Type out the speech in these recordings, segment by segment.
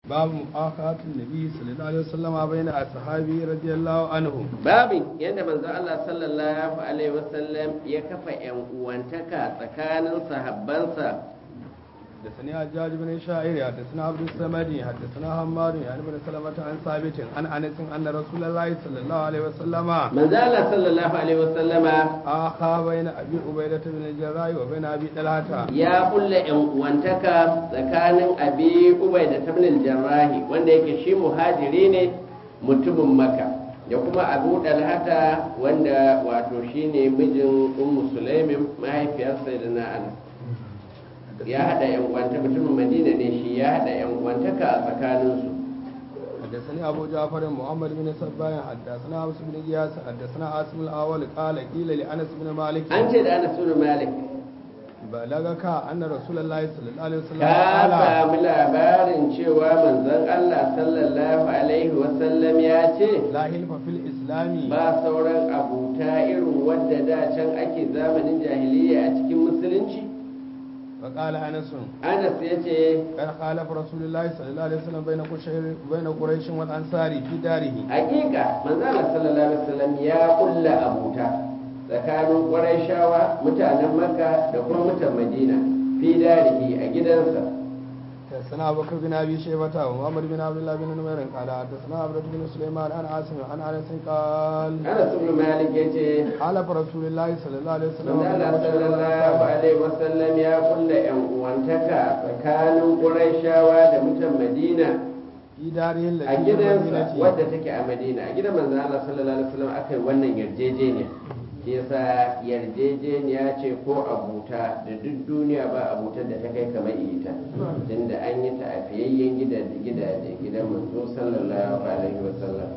باب مؤاخاة النبي صلى الله عليه وسلم بين أصحابه رضي الله عنهم babin yadda manzo Allah sallallahu alaihi wasallam ya kafa yan uwantaka tsakanin sahabbansa حدثني حجاج بن شاعر حدثنا عبد الصمد حدثنا حماد يعني بن سلمة عن ثابت عن انس ان رسول الله صلى الله عليه وسلم manzo Allah sallallahu alaihi wasallama آخى بين ابي عبيدة بن الجراح وبين ابي طلحة ya kulla yan uwantaka tsakanin abi ubaida ibn jarrahi wanda yake shi muhajiri ne mutumin makka da kuma abu dalhata wanda wato shine mijin ummu sulaimin mahaifiyar sayyidina anas ya hada yan uwanta mutumin madina ne shi ya hada yan uwantaka a tsakaninsu حدثني ابو جعفر محمد بن سبايا حدثنا عبس بن غياث حدثنا عاصم الاول قال قيل لانس بن مالك an ce da anas bin malik بلغك ان رسول الله صلى الله عليه وسلم ka قال sami labarin cewa manzon Allah sallallahu alaihi wasallam ya ce لا حلف في الاسلام ba sauran abuta irin wadda da can ake zamanin jahiliya a cikin musulunci فقال انس anas ya ce قد خالف رسول الله صلى الله عليه وسلم بين قشير بين قريش والانصار في داره hakika manzala sallallahu alaihi wasallam ya kulla abuta tsakanin ƙwarai mutanen makka da kuma mutan madina fi darihi a gidansa حدثنا ابو بكر بن ابي شيبه ومحمد بن عبد الله بن نمير قال حدثنا عبد بن سليمان عن عاصم عن انس قال anas ibn malik ya ce حلف رسول الله صلى الله عليه وسلم بين manzala قشير sallallahu والأنصار alaihi wasallam ya kulla yan uwantaka tsakanin ƙwarai da mutan madina في داره a التي في gidansa المدينه wadda take a madina a gidan manzan Allah sallallahu alaihi wasallam aka yi wannan yarjejeniya shi yasa yarjejeniya ce ko abuta da duk duniya ba abutar da ta kai kamar ita tunda an yi ta a fiyayyen gidaje gidan manzo sallallahu alaihi wasallam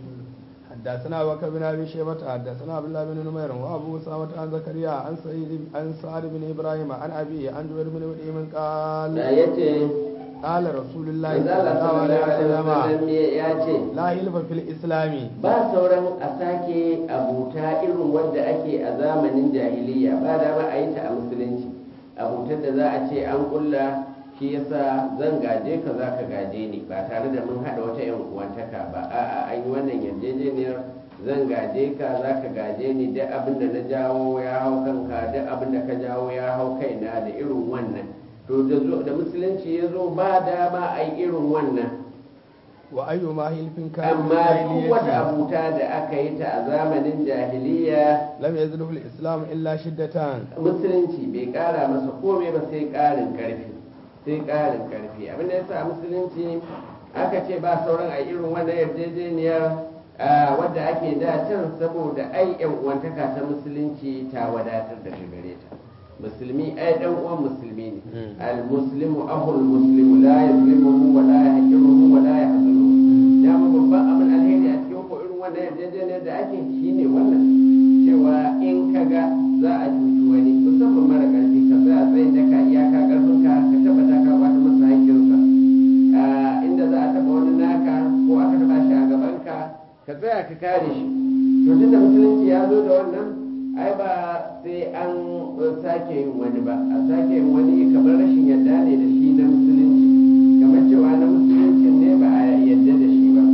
حدثنا ابو بكر بن ابي شيبه حدثنا عبد الله بن نمير وابو اسامه عن زكريا عن سعيد عن سعد بن ابراهيم عن ابي عن جبير بن مطعم da قال yace قال رسول الله manzan صلى Allah الله عليه sallallahu alaihi وسلم wasallam ya ce لا حلف في الاسلام ba sauran a sake abuta irin wadda ake a zamanin jahiliya ba da ba a yi ta a musulunci abutar da za a ce an kulla shi yasa zan gaje ka za ka gaje ni ba tare da mun haɗa wata yan uwantaka ba a'a an yi wannan yarjejeniyar zan gaje ka za ka gaje ni duk abin da na jawo ya hau kanka duk abin da ka jawo ya hau kaina da irin wannan to da zo- da musulunci ya zo ba dama a yi irin wannan وايما حلف كان من amma duk wata الجاهليه abuta da aka yi ta a zamanin jahiliya لم يزله الاسلام الا شده musulunci bai kara masa komai ba sai karin karfi sai karin karfi abinda ya sa musulunci aka ce ba sauran a irin wannan yarjejeniyar ah, wadda ake da can saboda ai yan uwantaka ta musulunci ta wadatar da gare ta musulmi ai dan uwan musulmi ne Mm. al muslimu ahul muslimu la yazlimuhu wa la yahqiruhu wa la yahzunuhu dama babban abin alheri a cikin ko irin wannan yarjejeniyar da ake shine wannan cewa in ka ga za a cuci wani musamman mara ƙarfi ka tsaya tsayin daka iyaka ƙarfinka ka tabbata ka bata masa haƙƙinsa Ah, inda za a taɓa wani naka ko aka taɓa shi a gabanka ka tsaya ka kare shi to tunda musulunci ya zo da wannan ai ba sai an uh, sake yin wani ba a sake yin wani kamar rashin yadda ne da shi na musulunci kamar cewa na musulunci ne ba a yadda da shi ba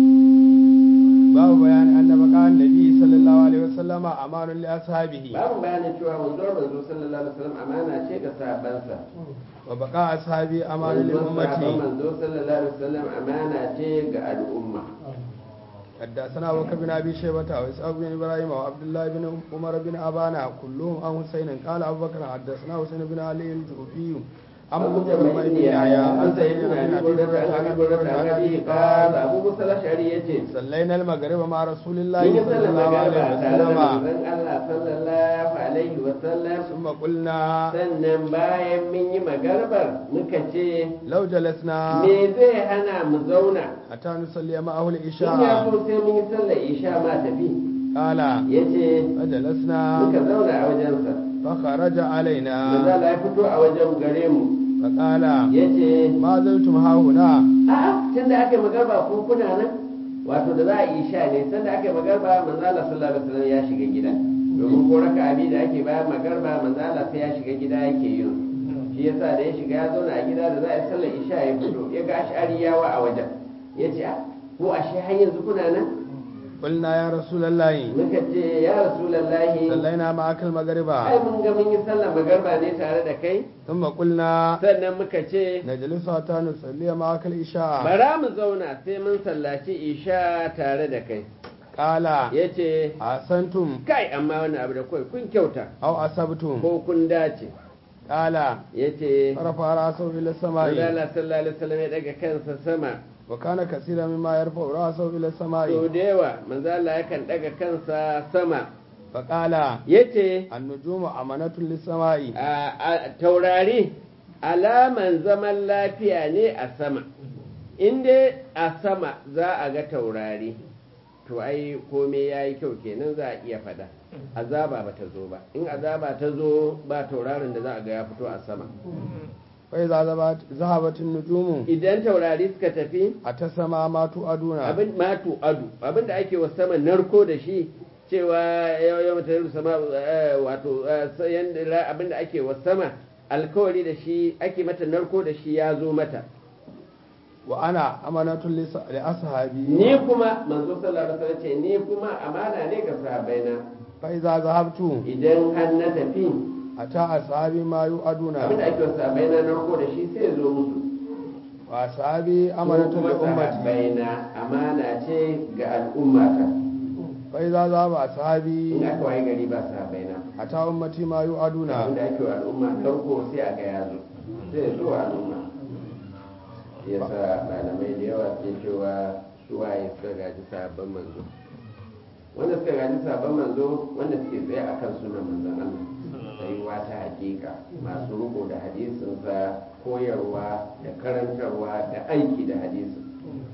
باب بيان ان بقاء النبي صلى الله عليه وسلم امان لاصحابه babu bayanin cewa manzo manzo sallallahu alaihi wasallam amana ce ga sahabbansa وبقاء اصحابه امان manzo للامه manzo sallallahu alaihi wasallam amana ce ga al'umma حدثنا ابو بكر بن ابي شيبه واسحاق بن ابراهيم وعبد الله بن عمر بن ابانا كلهم عن حسين قال ابو بكر حدثنا حسين بن علي الجوفي عن أبو ابو بن جميل يحيى يا عن أنت سعيد ابن بن أبي ابي بردة هريره عن عن أبي ابي بردة عن هريره أبيه قال قال أبو موسى الأشعري يجي صلينا المغرب مع رسول الله من صلى يسلم الله عليه مغربا تعالى وسلم من الله صلى الله عليه وسلم ثم قلنا sannan bayan mun yi magarbar muka ce لو جلسنا me zai hana mu zauna حتى نصلي معه in ya العشاء so sai mun yi sallar isha ma tafi قال ya ce فجلسنا muka zauna a wajensa فخرج علينا manzala ya fito a wajen gare mu فقال ya ce ما زلتم ها هنا a'a tun da aka yi magarba ko kuna nan wato da za a yi sha ne sanda aka yi magarba manzala sallallahu alaihi wasallam ya shiga gida domin ko raka abi da ake bayan magarba manzala sai ya shiga gida yake yin shi yasa da ya shiga ya zauna a gida da za a yi sallar isha ya fito ya ga ash'ariyawa a wajen ya ce "Ah, ko ashe har yanzu kuna nan قلنا يا رسول الله muka ce ya rasulallahi صلينا معك ai المغرب mun ga mun yi sallar magarba ne tare da kai ثم قلنا sannan muka ce نجلس حتى نصلي معك العشاء bara mu zauna sai mun sallaci isha tare da kai قال ya ce أحسنتم kai amma wani abu da kawai kun kyauta أو أصبتم ko kun dace قال ya ce رفع رأسه إلى السماء Allah sallallahu alaihi wasallam ya daga kansa sama وكان كثيرا مما يرفع رأسه إلى sau السماء da yawa manzo Allah yakan daga kansa sama فقال yace النجوم أمانة للسماء a a- taurari alaman zaman lafiya ne a sama in dai a sama za a ga taurari to ai komai ya yi kyau kenan za a iya fada azaba ba ta zo ba in azaba ta zo ba taurarin da za a ga ya fito a sama فإذا ذهبت- ذهبت النجوم idan taurari suka tafi أتى السماء ما توعدون abin matu adu abin da ake wa sama narko da shi cewa yau yau mata sama eh, wato eh, sa- yanda ra- abin da ake wa sama alkawari da shi ake mata narko da shi ya zo mata وأنا أمانة لس- لأصحابي ni kuma manzo sallallahu alaihi wasallam ce ni kuma amana ne ga sahabbaina فإذا ذهبت idan har na tafi أتى أصحابي ما يوعدون abin da ake wa sahabbaina narko da shi sai ya zo musu وأصحابي Ko أمانة kuma لأمتي sahabbaina amana ce ga al'ummata فإذا ذهب in أصحابي aka waye gari ba sahabbaina أتى أمتي ما يوعدون abin da ake wa al'umma farko sai a ga ya zo sai ya zo wa al'umma ya sa malamai da yawa ke cewa suwaye suka gaji sabon manzo wanda suka gaji sabon manzo wanda suke tsaye a kan sunan manzon Allah tsayuwa ta hakika masu riko da hadisinsa koyarwa da karantarwa da aiki da hadisin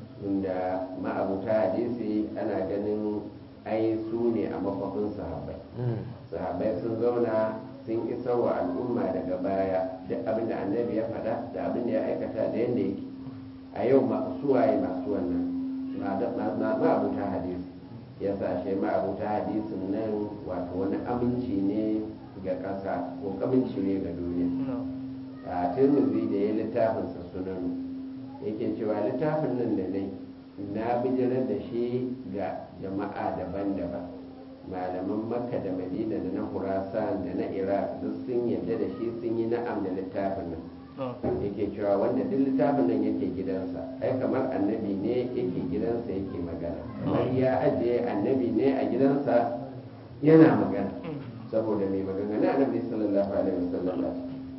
inda ma'abuta hadisi ana ganin ai su ne a makwafin sahabbai sahabai sun zauna sun isa wa al'umma daga baya duk abin da annabi ya faɗa da abin da ya aikata da yadda yake a yau masu suwaye masu wannan ma'abuta hadisi ya sashe ma'abuta hadisin nan wato wani aminci ne ga ƙasa ko aminci ne ga duniya a tirmidhi da ya littafinsa sunan yake cewa littafin nan da nai na bijirar da shi ga jama'a daban-daban malaman makka da madina da na hurasan da na iraq duk sun yarda da shi sun yi na'am da littafin nan yake cewa wanda duk littafin nan yake gidansa ai kamar annabi ne yake gidansa yake magana kamar ya ajiye annabi ne a gidansa yana magana saboda mai magana na annabi sallallahu alaihi wasallam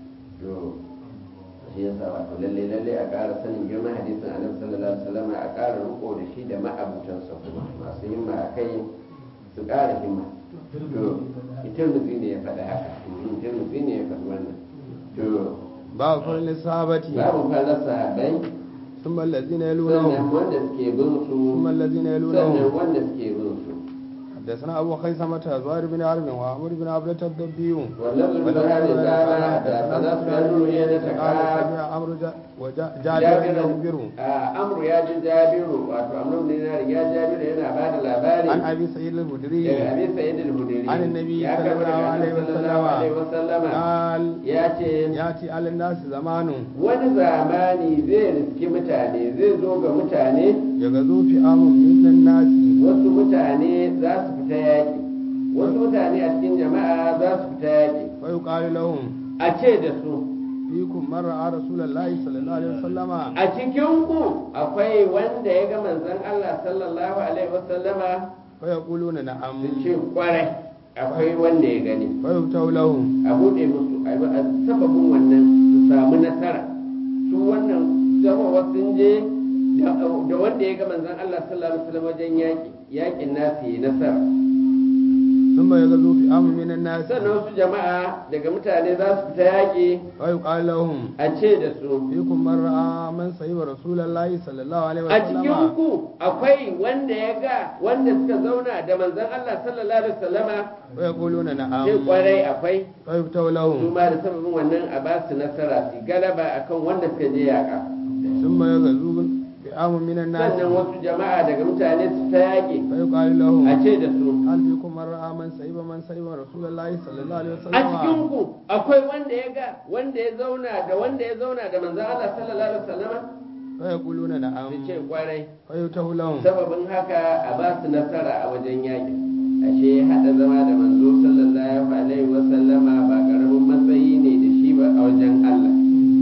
to shi yasa wato lalle lalle a ƙara sanin girman hadisin annabi sallallahu alaihi wasallam a ƙara riko da shi da ma'abutansa kuma masu himma a kai su ƙara himma to tirmidhi ne ya faɗa haka tirmidhi ne ya faɗi wannan to babu farin sahabati babu farar sahabbai ثم الذين sannan يلونهم wanda suke bin su ثم الذين sannan يلونهم wanda suke bin su حدثنا أبو خيثمة زهير بن حرب وعمر بن عبدة الدبي واللفظ بن هذه قال حدثنا سفيان بن عيينة قال قال سمع عمرو جا- وجا- جابر يخبر amru ya ji jabiru wato amru bin dinar ya jabiru yana ba da labari عن أبي سعيد الخدري daga abi sa'id al-hudri عن النبي ya صلى karɓi الله daga عليه annabi sallallahu alaihi وسلم wasallama قال ya ce يأتي على الناس زمان wani zamani zai riski mutane zai zo ga mutane يغزو فئام من الناس wasu mutane za su fita yaƙi wasu mutane a cikin jama'a za su fita yaƙi ويقال لهم a ce da su فيكم من رأى رسول الله صلى الله عليه وسلم a cikin ku akwai wanda ya ga manzon Allah sallallahu alaihi wasallama فيقولون نعم su ce kwarai akwai wanda ya gani فيؤتوا لهم a buɗe musu a yi a sababin wannan su samu nasara su wannan zama sun je da da wanda ya ga manzon Allah sallallahu alaihi wasallam wajen yaƙi yaƙin nasu yi nasara ثم يغزو فئام من الناس sannan wasu jama'a daga mutane za su fita yaƙi ويقال لهم a ce da su فيكم من رأى من صيب رسول الله صلى الله عليه a cikin وسلم ku akwai wanda ya ga wanda suka zauna da manzon Allah sallallahu alaihi wasallama ويقولون ce نعم kwarai akwai فيؤتوا su لهم ma da sababin wannan a ba su nasara su galaba akan wanda suka je yaƙa ثم يغزو فئام من الناس sannan wasu jama'a daga mutane su ta yaƙi فيقال a لهم ce da su هل فيكم من من رأى من سيب من سيب رسول الله صلى الله عليه a cikin وسلم ku akwai wanda ya ga wanda ya zauna da wanda ya zauna da manzon Allah sallallahu alaihi wasallama فيقولون su نعم ce kwarai فيؤته لهم sababin haka a ba su nasara a wajen yaƙi ashe haɗa zama da manzo sallallahu alaihi wasallama ba ƙaramin matsayi ne da shi ba a wajen Allah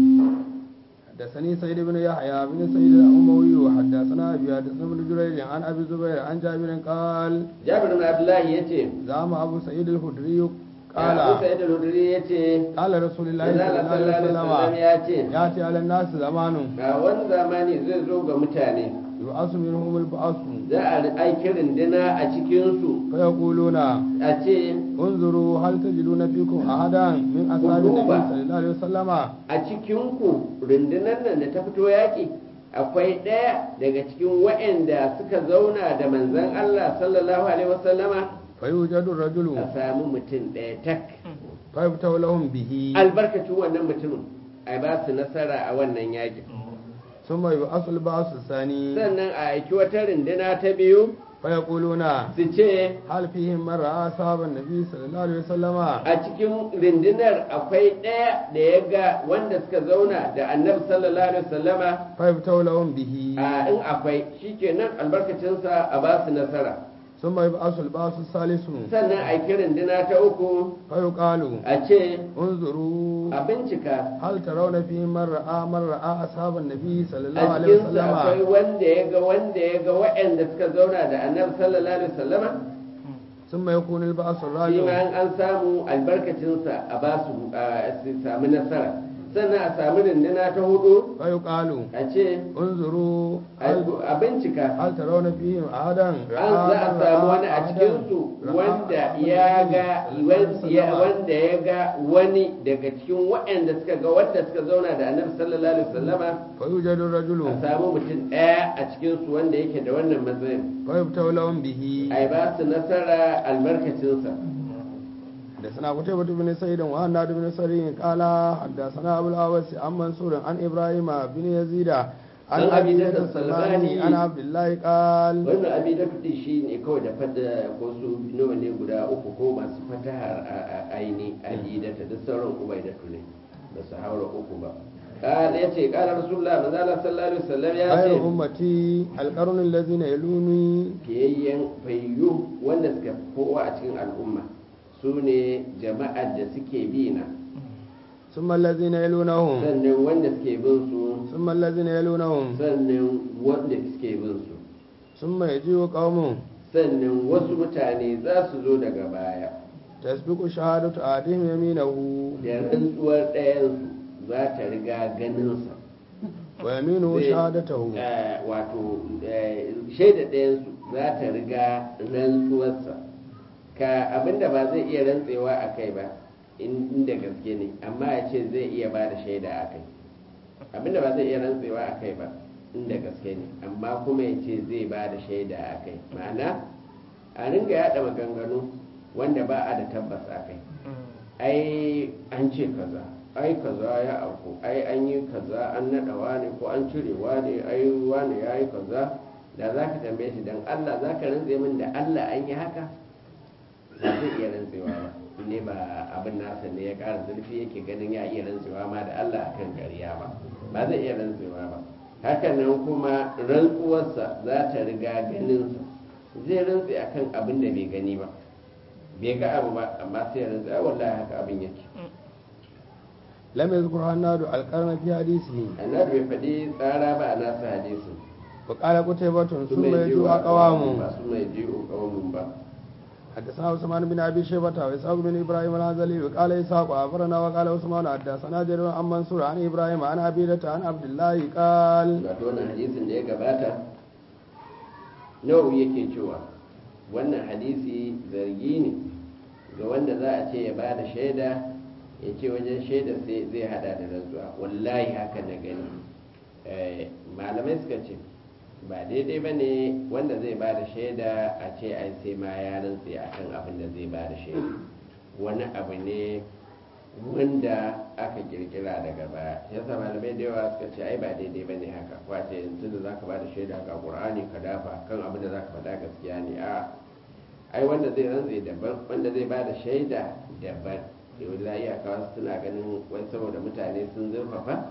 حدثني سيد بن يحيى بن سيد الأموي وحدثنا أبي حدثنا ابن جريج عن أبي الزبير عن جابر قال Jabir bin Abdullahi yace زعم أبو سعيد الخدري Abu قال Sa'id al-Hudri yace قال رسول الله Manzo صلى Allah الله عليه sallallahu alaihi wasallam وسلم ya ce يأتي على الناس زمان ga wani zamani zai zo ga mutane يبعث منهم البعث za a aiki rindina a cikinsu فيقولون a ce انظروا هل تجدون فيكم أحدا من أصحاب النبي صلى الله عليه وسلم a cikinku rundunar nan da ta fito yaƙi akwai ɗaya daga cikin waɗanda suka zauna da manzan Allah sallallahu alaihi wasallama فيوجد الرجل a samu mutum ɗaya tak فيفتح لهم به albarkacin wannan mutumin a ba su nasara a wannan yaƙi ثم يبعث البعث الثاني sannan a aiki wata runduna ta biyu فيقولون su ce هل فيهم من رأى أصحاب النبي صلى الله عليه وسلم a cikin rundunar akwai ɗaya da ya ga wanda suka zauna da annabi sallallahu alaihi wasallama فيفتح لهم به a in akwai shikenan albarkacinsa a ba su nasara ثم يبعث البعث الثالث sannan a aiki runduna ta uku فيقال a ce انظروا a bincika هل ترون فيهم من رأى من رأى أصحاب النبي صلى الله a عليه cikinsu akwai وسلم wanda ya ga wanda ya ga waɗanda suka zauna da annabi sallallahu alaihi wasallama ثم يكون البعث shi ma الرابع in an samu albarkacinsa a ba su a su sami nasara sannan a sami runduna ta hudu فيقال a ce انظروا هل, a bincika هل ترون فيهم أحدا an za a samu wani a cikinsu wanda ya ga wanda ya ga wani daga cikin waɗanda suka ga wanda suka zauna da annabi sallallahu alaihi wasallama فيوجد الرجل a samu mutum ɗaya a cikinsu wanda yake da wannan matsayin فيفتح لهم به ai ba su nasara albarkacinsa حدثنا قتيبة بن سعيد وهناد بن سري قال حدثنا أبو الأوس عن منصور عن إبراهيم بن يزيد عن عن أبي أبي ذر ذر السلماني السلماني. عن عبد الله قال wannan abin da kuɗi shi ne kawai da fada ko su nawa ne guda uku ko masu fatahar a a- aini alidata duk sauran ubaidatu ne ba su haura uku ba kala ya ce kala rasulullah manzo Allah sallallahu alaihi wasallam ya ce خير أمتي القرن الذين يلوني fiyayyen fayyu wanda suka fi kowa a cikin al'umma su ne jama'ar da suke bi na ثم الذين يلونهم sannan wanda suke bin su ثم الذين يلونهم sannan wanda suke bin su ثم يجيء قوم sannan wasu mutane za su zo daga baya تسبق شهادة أحدهم يمينه da rantsuwar ɗayansu za ta riga ganinsa ويمينه Zai- شهادته eh, wato eh, shaida ɗayansu za ta riga rantsuwarsa ka abinda ba zai iya rantsewa a kai ba in- inda gaske ne amma ya ce zai iya ba da shaida a kai abinda ba zai iya rantsewa a kai ba inda gaske ne amma kuma ya ce zai ba da shaida a kai ma'ana a ringa yada maganganu wanda ba a da tabbas a kai ai an ce kaza ai kaza ya auku ai an yi kaza an naɗa wane ko an cire wane ai wane ya yi kaza da za ka tambaye shi don allah za ka rantse min da allah an yi haka ba zai iya rantsewa ba ne ba abin nasa ne ya ƙara zurfi yake ganin ya iya rantsewa ma da allah akan ƙarya ba ba zai iya rantsewa ba hakanan kuma rantsuwarsa za ta riga ganinsa zai rantse akan abin da bai gani ba bai ga abu ba amma sai ya rantse ai wallahi haka abin yake لم يذكر هناد القرن في حديثه annabi bai faɗi tsara ba a nasa hadisin وقال قتيبة su ثم mai يجيء jiwo أقوام ba su mai jiwo kawamun ba حدثنا عثمان بن ابي شيبه واسحاق بن ابراهيم الهذلي وقال اسحاق اخبرنا وقال عثمان حدثنا جرير عن منصور عن ابراهيم عن عبيدة عن عبد الله قال wato wannan hadisin da ya gabata nawawi yake cewa wannan hadisi zargi ne ga wanda za a ce ya ba da shaida ya ce wajen shaida sai zai hada da rantsuwa wallahi haka na gani Eh, malamai suka ce ba daidai ba ne wanda zai ba da shaida a ce ai sai ma ya rantse a kan abin da zai ba da shaida wani abu ne wanda aka kirkira daga baya yasa malamai da yawa suka ce ai ba daidai ba ne haka kwace yanzu da zaka ba da shaida ga qur'ani ka dafa kan abin da zaka faɗa gaskiya ne a ai wanda zai rantse daban wanda zai ba da shaida daban yau da iyaka wasu suna ganin wai saboda mutane sun zurfafa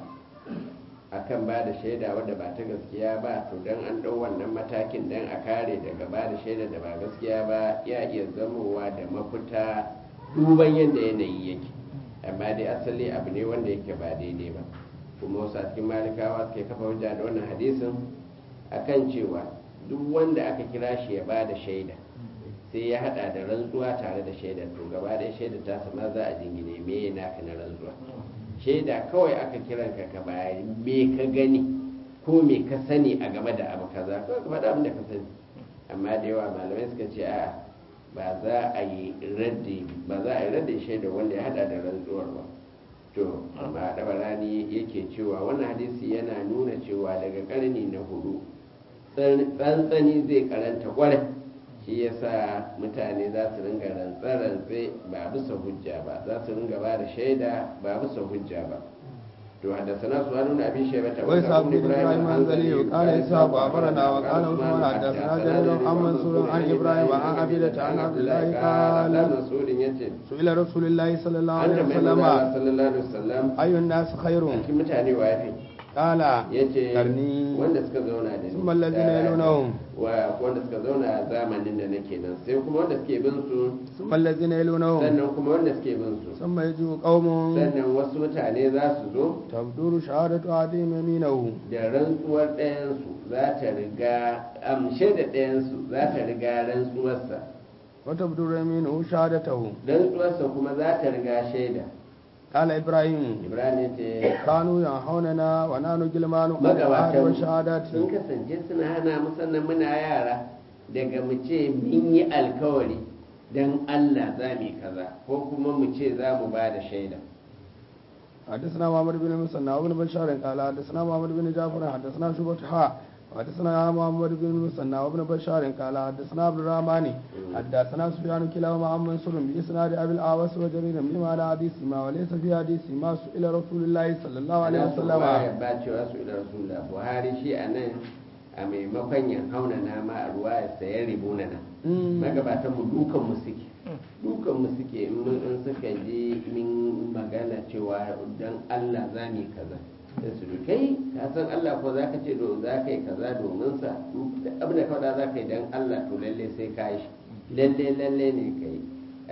akan ba da shaida wadda ba ta gaskiya ba to don an ɗau wannan matakin don a kare daga ba da shaida da ba gaskiya ba ya iya zamowa da mafita duban yadda yanayi yake amma dai asali abu ne wanda yake ba daidai ba kuma wasu a cikin malikawa suke kafa hujja da wannan hadisin akan cewa duk wanda aka kira shi ya ba da shaida sai ya hada da rantsuwa tare da shaidar to gaba da shaida ta sama za a jingine me naka na rantsuwa shaida kawai aka kiran ka ka bayar me ka gani ko me ka sani a game da abu kaza ko ka faɗa abin da ka sani amma da yawa malamai suka ce a ba za a yi raddi ba za a yi raddi shaida wanda ya hada da rantsuwar ba to amma dabarani yake cewa wannan hadisi yana nuna cewa daga karni na hudu tsantsani zai karanta kwarai shi yasa mutane za su ringa rantse-rantse ba bisa hujja ba za su ringa ba da shaida ba bisa hujja ba to haddasana su hannun abin shaibata wai sabu bin ibrahim hanzali wa kala isa ku abarana wa kala usman haddasana jarirun an mansurun an ibrahim an abida ta an abdullahi kala masudin yace su ila rasulullahi sallallahu an alaihi da mai wasallam sallallahu alaihi wasallam ayyun nas khairun cikin mutane wa yafi kala yace karni wanda suka zauna da ni Summa allazina yalunahum. wa wanda suka zauna a zamanin da nake nan sai kuma wanda suke bin su ثم الذين يلونهم sannan kuma wanda suke bin su ثم يجيء قوم sannan wasu mutane za su zo تبدور شهادة أحدهم يمينه da rantsuwar ɗayansu za ta riga amshe da ɗayansu za ta riga rantsuwarsa وتبدور يمينه شهادته rantsuwarsa kuma za ta riga shaida قال إبراهيم ibrahim ya ce كانوا ينهوننا ونحن جلمان عن العهد magabatan والشهادات sun kasance suna hana mu sannan muna yara daga mu ce mun yi alkawari don allah za mu yi kaza ko kuma mu ce za mu ba da shaida حدثنا محمد بن مسنى وابن بشار قال حدثنا محمد بن جعفر حدثنا شعبة حاء حدثنا محمد بن مسنى وابن بشار قال حدثنا عبد الرحمن حدثنا سفيان كلاهما عن منصور بإسناد أبي الأعوس وجرير بما على حديث ما وليس في حديث ما سئل رسول الله صلى الله عليه ana so وسلم ya ba cewa su ila rasulullah buhari shi a nan a maimakon ya hauna na ma a ruwa ya sayar ribuna na Mm. magabatan mu dukan mu suke dukan mu suke in mun- in suka ji min magana cewa dan Allah za mu yi kaza sai su du kai ka san Allah ko za ka ce do za ka yi kaza domin sa duk abin da ka faɗa za ka yi dan Allah to lalle sai ka yi shi lalle lalle ne ka yi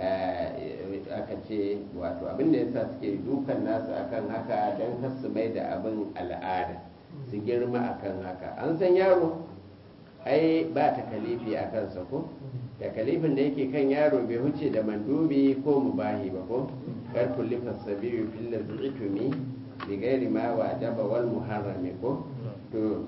Eh, aka ce wato abin da yasa suke dukan nasu akan haka dan kar su mai da abin al'ada su girma akan haka an san yaro ai ba takalifi a kansa ko takalifin da yake kan yaro bai huce da mandubi ko mubahi ba ko kar kullifa sabiyu fil lazitumi bi ghairi ma wajaba wal muharrami ko to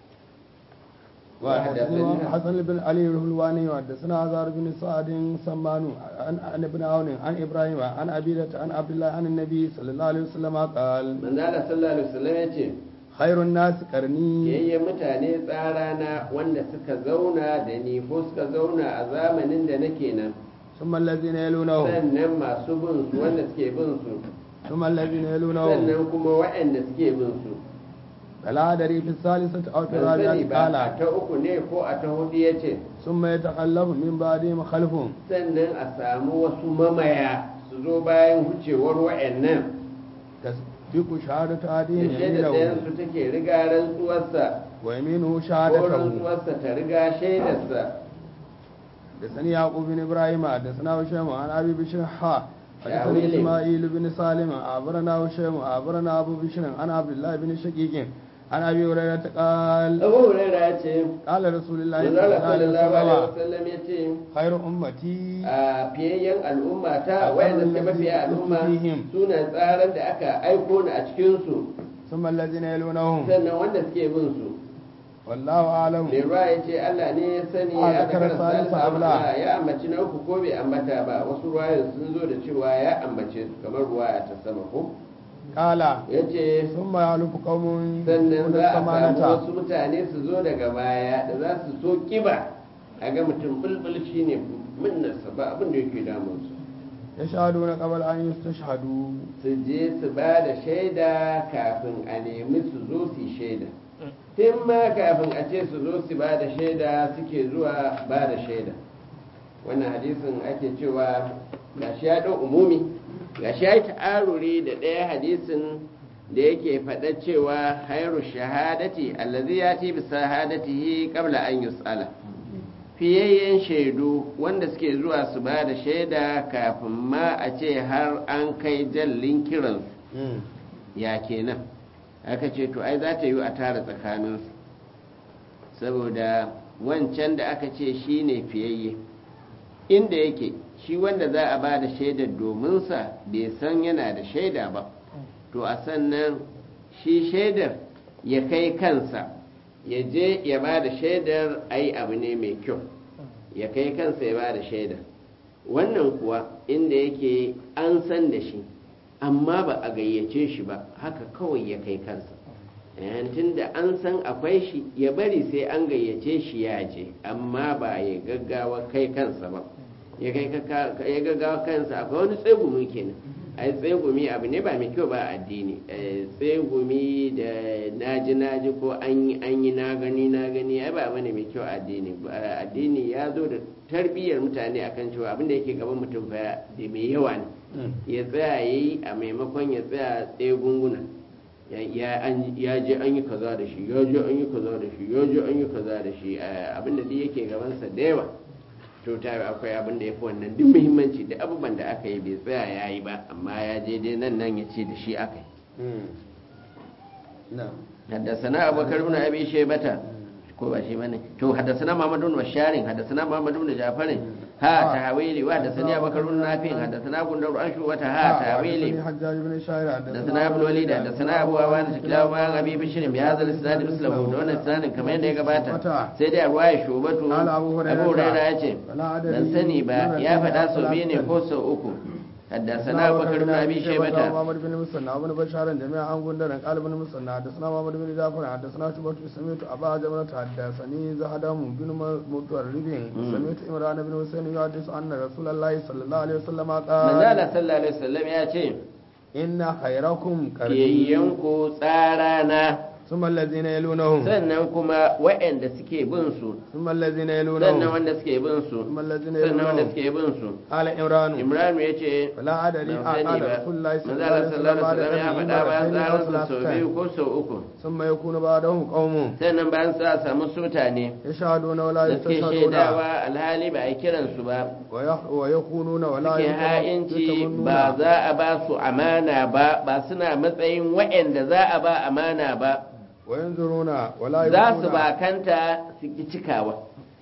وحدثنا حسن بن علي الهلواني وحدثنا عزار بن سعد سمان عن عن ابن عون عن ابراهيم عن ابيدة عن عبد الله عن النبي صلى الله عليه وسلم قال manzo Allah sallallahu alaihi wasallam yace خير الناس قرني yayye mutane tsarana wanda suka zauna da ni ko suka zauna a zamanin da nake nan ثم الذين يلونهم sannan masu bin su wanda suke bin su ثم الذين يلونهم sannan kuma waɗanda suke bin su فلا أدري في الثالثة أو في ban sani الرابعة ba a قال ta uku ne ko a ta hudu ya ce ثم يتخلف من بعدهم خلف sannan a samu wasu mamaya su zo bayan wucewar wa'annan تسبق شهادة أحدهم da shaida يمينه ɗayansu take riga rantsuwarsa ويمينه ko شهادته rantsuwarsa ta riga shaidarsa حدثني يعقوب بن ابراهيم حدثنا هشام عن ابي بشر حا يا حدثني ويلي. اسماعيل بن سالم اخبرنا هشام اخبرنا ابو بشر عن عبد الله بن شقيق عن ابي هريره قال abu huraira ya ce قال رسول الله صلى manzala الله عليه sallallahu alaihi وسلم wasallam ya ce خير امتي a fiyayyen al'umma ta A wayanda tsarin suke mafiya lazi al'umma fihim. suna tsaran da aka aiko ni a cikinsu ثم الذين يلونهم sannan wanda suke bin su والله اعلم mai ruwa ya ce Allah ne ya sani A ya zakarar zakara salisa salisa abla. abla ya ambaci na uku ko bai ambata ba wasu ruwayan sun zo da cewa ya ambace su kamar ruwaya ta sama ko قال ya ce ثم يعلف قوم sannan يكون za a samu الثمانة wasu mutane su zo daga baya da za su so kiba a ga mutum bulbul shi ne minnarsa ba abin da yake damunsu يشهدون قبل ان يستشهدوا su je su ba da shaida kafin a nemi su zo su yi shaida tun ma kafin a ce su zo su ba da shaida suke zuwa ba da shaida wannan hadisin ake cewa gashi ya ɗau umumi gashi ya yi ta'aruri da ɗaya hadisin da yake faɗa cewa hairu shahadati allazi ya ti bi shahadatihi qabla an yus'ala fiyayyen shaidu wanda suke zuwa su ba da shaida kafin ma a ce har an kai jallin kiransu ya kenan aka ce to ai za ta yi a tara tsakaninsu saboda wancan da aka ce shi ne fiyayye inda yake shi wanda za a ba da shaidar dominsa bai san yana da shaida ba to a sannan shi shaidar ya kai kansa ya je ya ba da shaidar ai abu ne mai kyau ya kai kansa ya ba da shaidar wannan kuwa inda yake an san da shi amma ba a gayyace shi ba haka kawai ya kai kansa tun da an san akwai shi ya bari sai an gayyace shi ya je amma ba ya gaggawa kai kansa ba ya gaggawa kansa akwai wani tsegumi kenan ai tsegumi abu ne ba mai kyau ba a addini tsegumi da naji naji ko an yi an yi na gani na gani ai ba bane mai kyau a addini addini ya zo da tarbiyyar mutane akan cewa abin da yake gaban mutum fa da mai yawa ne ya tsaya yayi a maimakon ya tsaya tsegunguna ya je an yi kaza da shi ya je an yi kaza da shi ya je an yi kaza da shi abin da yake gabansa da yawa to ta akwai abin da ya fi wannan duk muhimmanci da abubuwan da aka yi bai tsaya ya yi ba amma ya je dai nan nan ya ce da shi aka yi haddasana abubakar ibn abi shaybata ko ba shi bane to haddasana muhammad ibn basharin haddasana muhammad ibn jafarin ha tahawili wa haddasani abubakar ibn nafi'in haddasana gundar an shu wata ha tahawili haddasana ibn walid haddasana abu awan shikla wa abi bishrin bi hadha al-isnad mislahu da wannan isnadin kamar yadda ya gabata sai dai ruwaya shubatu abu hurairah ya ce ban sani ba ya faɗa sau biyu ne ko sau uku حدثنا ابو بكر بن ابي شيبه محمد بن مسنى وابن بشار جميعا عن غندر قال ابن مسنى حدثنا محمد بن جعفر حدثنا شعبة سمعت ابا جمرة حدثني زهدم بن مطرب سمعت عمران بن حسين يحدث ان رسول الله صلى الله عليه وسلم قال من قال صلى الله عليه وسلم يا ce inna khairakum kiyayyanku tsarana ثم الذين يلونهم sannan kuma waɗanda suke bin su ثم الذين sannan يلونهم wanda suke bin su ثم الذين sannan wanda يلونهم suke bin su قال عمران imran ya ce فلا أدري ban sani قال ba رسول الله صلى الله manzala عليه sallallahu وسلم alaihi wasallam ya faɗa bayan tsaransa sau biyu ko sau uku ثم يكون بعدهم قوم sannan bayan sa samu mutane يشهدون ولا da suke يستشهدون shaidawa alhali ba a kiransu ba ويخ- ويخونون ولا suke ha'inci ba za a ba su amana ba ba suna matsayin waɗanda za a ba amana ba وينظرون ولا za su يوفون bakanta su ki cikawa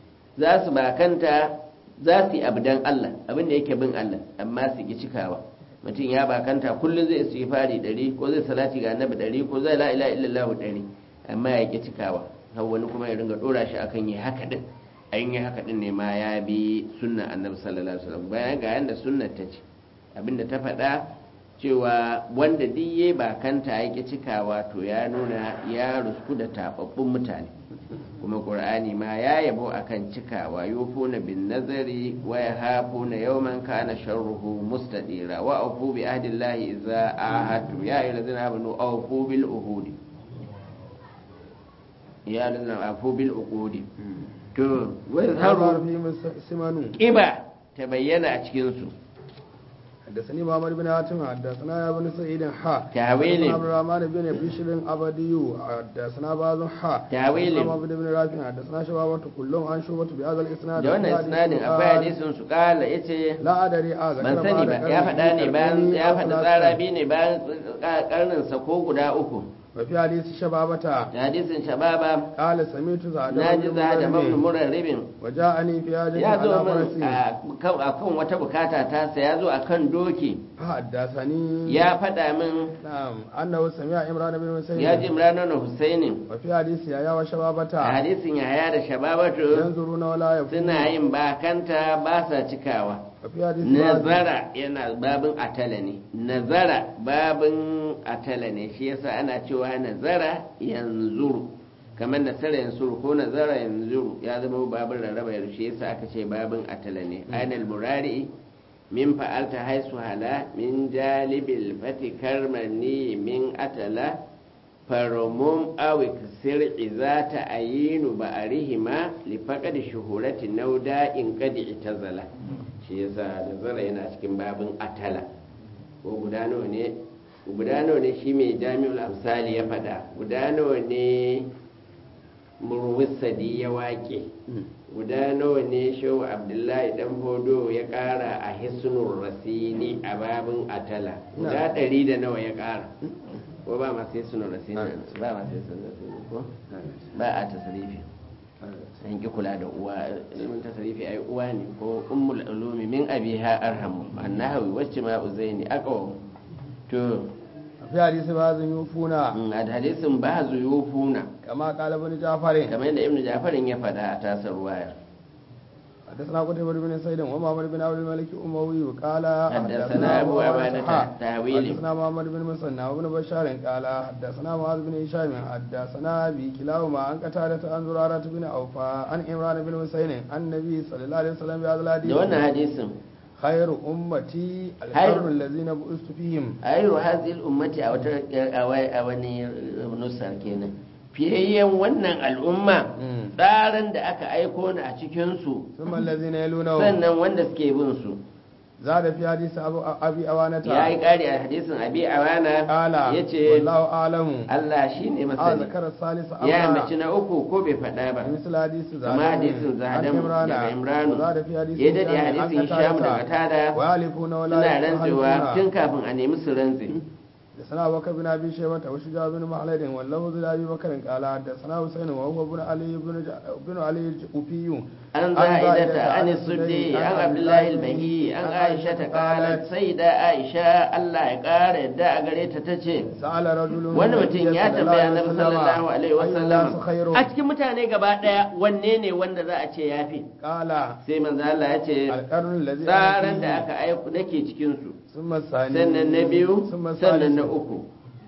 za su bakanta za su yi abu don Allah abin da yake bin Allah amma su ki cikawa mutum ya bakanta kullum zai su yi fari ɗari ko zai salati ga annabi ɗari ko zai la'ila illallahu ɗari amma ya ki cikawa har wani kuma ya ringa ɗora shi akan yi haka ɗin an yi haka ɗin ne ma ya bi sunna annabi sallallahu alaihi wasallam bayan ga yanda sunnar ta ce abinda ta faɗa cewa wanda duk ya bakanta ya ki cikawa to ya nuna ya rusku da tababbun mutane kuma qur'ani ma ya yabo akan cikawa yufuna bin nazari wa yahafuna yawman kana sharruhu mustadira wa afu bi ahdillahi idza ahadu ya ayyuhallazina amanu awfu bil uhudi ya ayyuhallazina afu bil uqudi to wa يظهر yazharu فيهم سمن kiba ta bayyana a cikin su حدثني محمد بن حاتم حدثنا يا بن سعيد حا تأويل. حدثنا عبد الرحمن بن بشر أبدي حدثنا بعض حا تأويل. حدثنا محمد بن رافع حدثنا شبابة كلهم عن شعبة بهذا الإسناد da wannan وفي isnadin حديث akwai قال hadisin su kala yace لا أدري آذا ban sani ba ya faɗa ne bayan ya faɗi tsara biyu ne bayan karninsa ko guda uku وفي حديث شبابة da hadisin shababa قال سمعت زاد na ji za da mafi murarribin وجاءني في حاجة ya zo على min فرسي a kan wata bukata ta sa ya zo a kan doki فحدثني ya faɗa min نعم أنه سمع عمران بن حسين ya ji imranan husainin وفي حديث يا وشبابة a hadisin yahaya da shababatu ينظرون ولا يفون suna yin bakanta ba sa cikawa وفي حديث بعض- nazara yana babin atala ne nazara babin atala ne shi yasa ana cewa nazara yanzuru kamar nasara yanzuru ko nazara yanzuru ya zama babin rarraba yanzu shi yasa aka ce babin atala ne ainal murari min fa'alta haisu hala min jalibil fati karmani min atala farumum awik sir iza ta ayinu ba a rihima lifaƙa da shuhurati nauda in kadi ita zala shi yasa da zara yana cikin babin atala ko guda nawa ne guda nawa ne shi mai jami'ul amsali ya faɗa guda nawa ne murwisadi ya waƙe guda nawa ne shehu abdullahi dan fodo ya ƙara a hisnul rasini a babin atala guda ɗari da nawa ya ƙara ko ba masu hisnul rasini ba masu hisnul rasini ko ba a tasirifi an ki kula da uwa ilimin tasirifi ai uwa ne ko ummul ulumi min abiha arhamu annahawi wacce ma uzaini aqwa to fi hadisi ba zan yufuna a hadisin ba zuyufuna kama qala ibn ja'far kamar yadda ibnu jafarin ya faɗa a tasar wayar حدثنا قتيبة بن سعيد ومحمد بن عبد الملك الأموي قال حدثنا أبو عبادة تاويل حدثنا محمد بن مسنى وابن بشار قال حدثنا معاذ بن هشام حدثنا أبي كلاهما عن قتادة عن زرارة بن أوفى عن عمران بن حسين عن النبي صلى الله عليه وسلم بهذا الحديث da wannan hadisin خير أمتي خير. القرن الذين بعثت فيهم ayyuru hazil ummati a wata a wani nusar kenan fiyayyen wannan al'umma Mm. tsarin da aka aiko ni a cikinsu ثم الذين يلونهم sannan wanda suke bin su زاد في حديث أبو أبي أوانة ya yi ƙari a hadisin abi awana قال ya ce والله أعلم Allah shi ne آه masani ذكر الثالث ya أمرا mace na uku ko bai faɗa ba مثل حديث kama hadisin zahadan daga imranu وزاد في حديث ya daɗe هشام عن hadisin shamu daga قتادة tada ويحلفون ولا suna rantsewa يحلفون tun kafin a nemi su rantse حدثنا أبو بكر بن أبي شيبة وشجاع بن مخلد واللفظ لأبي بكر قال حدثنا حسين وهو بن علي بن ج- بن علي الجوفي an za'idata an suddi an abdullahi al-bahi an aisha ta qalat sai da aisha Allah ya kara yadda a gare ta tace سأل رجل wani mutum ya tambaya annabi sallallahu alaihi wasallam خير a cikin mutane gaba daya wanne ne wanda za a ce yafi قال sai manzo Allah ya ce القرن الذي أنا tsaran فيه. da aka aiko nake cikin su ثم الثاني sannan na biyu ثم sannan na الثالث uku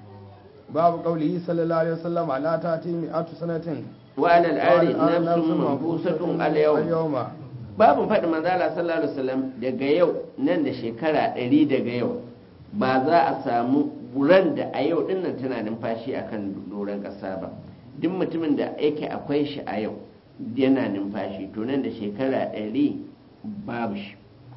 باب قوله صلى الله عليه وسلم لا تأتي مئة سنة wa alal ari وعلى nafsun manfusatun al yawm اليوم babu faɗi manzala sallallahu alaihi wasallam daga yau nan da shekara ɗari daga yau ba za a samu ran da a yau dinnan tana numfashi akan doron ƙasa ba duk mutumin da yake akwai shi a yau yana numfashi to nan da shekara ɗari babu shi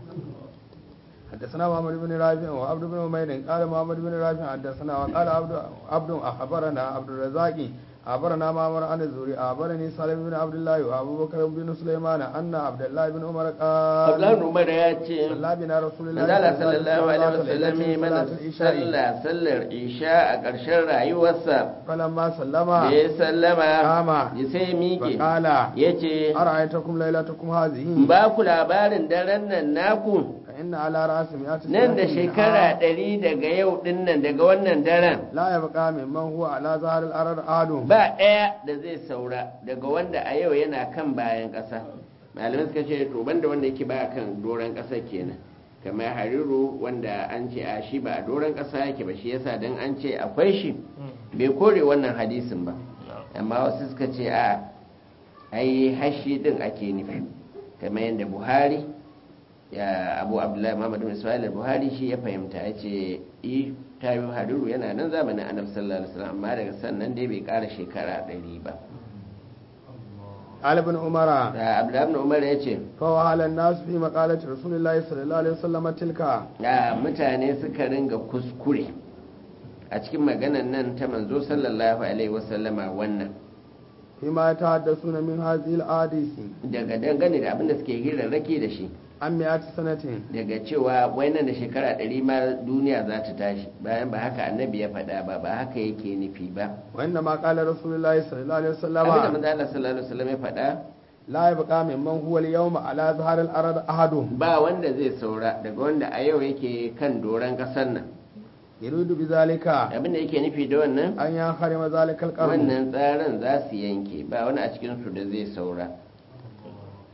حدثنا محمد بن رافع وعبد بن عمير قال محمد بن رافع حدثنا وقال عبد عبد اخبرنا عبد الرزاق أخبرنا معمر عن الزهري أخبرني سالم بن عبد الله وأبو بكر بن سليمان أن عبد الله بن عمر قال Abdullahi Umar ya ce صلى بنا رسول الله Manzala sallallahu alaihi wasallam ya mana صلاة العشاء sallah sallar isha a ƙarshen rayuwarsa فلما سلم da ya sallama Kama. ya sai miƙe فقال ya ce أرأيتكم ليلتكم هذه ba ku labarin daren nan naku فإن على رأس مئة nan da سنة shekara منها ɗari daga yau ɗin nan daga wannan daren لا يبقى ممن هو على ظهر الأرض أحد ba ɗaya da zai saura daga wanda a yau yana kan bayan ƙasa malamai suka ce to banda wanda yake ba kan doron ƙasa kenan kamar hariru wanda an ce a shi ba a doron ƙasa yake ba shi yasa dan an ce akwai shi bai kore wannan hadisin ba amma wasu suka ce a ai hashi din ake nufi kamar yadda buhari ya abu abdullahi muhammad bin ismail buhari shi ya fahimta ya ce i tayo hariru yana nan zamanin annabi sallallahu alaihi wasallam amma daga sannan dai bai kara shekara ɗari ba قال ابن عمر da abdullahi ibn umar ya ce فوهل الناس في مقالة رسول الله صلى الله عليه وسلم تلك da mutane suka ringa kuskure a cikin maganan nan ta manzo sallallahu alaihi wasallama wannan فيما يتحدثون من هذه الأحاديث daga dangane da abin da suke hirarraki da shi عن مئة سنة daga cewa wai nan da shekara ɗari ma duniya za ta tashi bayan ba haka annabi ya faɗa ba ba haka yake nufi ba وإنما قال رسول الله صلى الله عليه abin da وسلم manzo Allah sallallahu alaihi wasallam ya faɗa لا يبقى ممن هو اليوم على ظهر الأرض أحد ba wanda zai saura daga wanda a yau yake kan doron ƙasar nan يريد بذلك abin da yake nufi da wannan أن ينحرم ذلك القرن wannan tsarin za su yanke ba wani a cikinsu da zai saura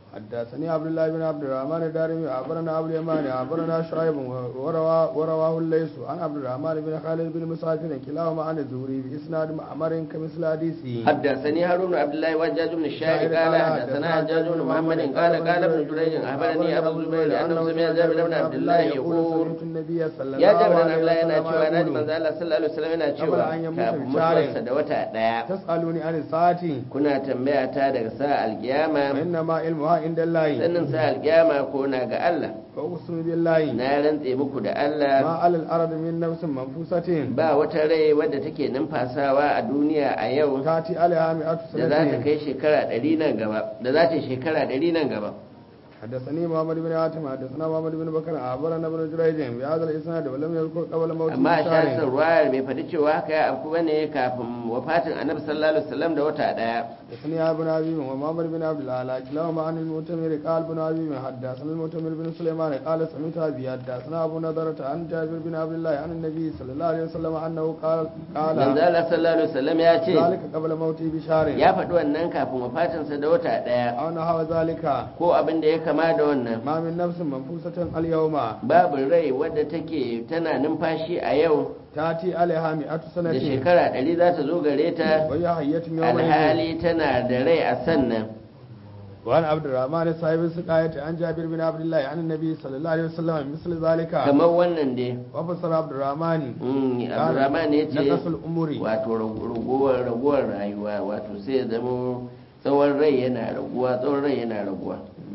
حدثني عبد الله بن عبد الرحمن الدارمي أخبرنا أبو اليمان أخبرنا شعيب وروى ورواه الليث عن عبد الرحمن بن خالد بن مسافر كلاهما عن الزهري بإسناد معمر كمثل حديثه حدثني هارون بن عبد الله وجاج بن الشاعر قال حدثنا حجاج بن محمد قال قال ابن جريج اخبرني ابو الزبير انه سمع جابر بن عبد الله يقول سمعت النبي صلى ya الله jabir عليه na Allah yana cewa na ji وسلم manzo يقول Allah sallallahu alaihi wasallam yana cewa Qabla an yamuta kafin bi sharin. mutuwarsa da wata daya تسألوني عن الساعة kuna tambaya ta daga sa alkiyama وإنما علمها عند الله sannin sa alkiyama ko na ga Allah فأقسم بالله na rantse muku da ما Allah على الأرض من نفس منفوسة ba wata rai wadda take numfasawa a duniya a yau تأتي عليها مئة da za ta سنة kai shekara ɗari nan gaba da za ta yi shekara ɗari nan gaba حدثني محمد بن عاتم حدثنا محمد بن بكر أخبرنا ابن جريج بهذا الإسناد ولم يذكر قبل موت amma a shasar بشار ruwayar bai faɗi cewa haka ya afku bane kafin wafatin annabi sallallahu alaihi wasallam da wata ɗaya حدثني ابن أبي ومحمد بن عبد الله كلاهما عن المؤتمر قال ابن أبي حدثنا المؤتمر بن سليمان قال سمعت أبي حدثنا أبو نضرة عن جابر بن عبد الله عن النبي صلى الله عليه وسلم أنه قال قال manzo Allah sallallahu alaihi wasallam ya ce ذلك قبل موته بشار ya faɗi wannan kafin wafatinsa da wata ɗaya أو نحو ذلك ko abin da ya kama da wannan ما من نفس منفوسة اليوم babu rai wadda take tana numfashi a yau تأتي عليها مئة da سنة shekara ɗari za ta zo gare ta وهي حية يومئذ alhali tana da rai a sannan وعن عبد الرحمن صاحب السقاية عن جابر بن عبد الله عن النبي صلى الله عليه وسلم مثل ذلك kamar wannan dai وفسر عبد الرحمن Mm, abdurrahman ya ce نقص الأمور wato raguwar raguwar rayuwa wato sai ya zama tsawon rai yana raguwa tsawon rai yana raguwa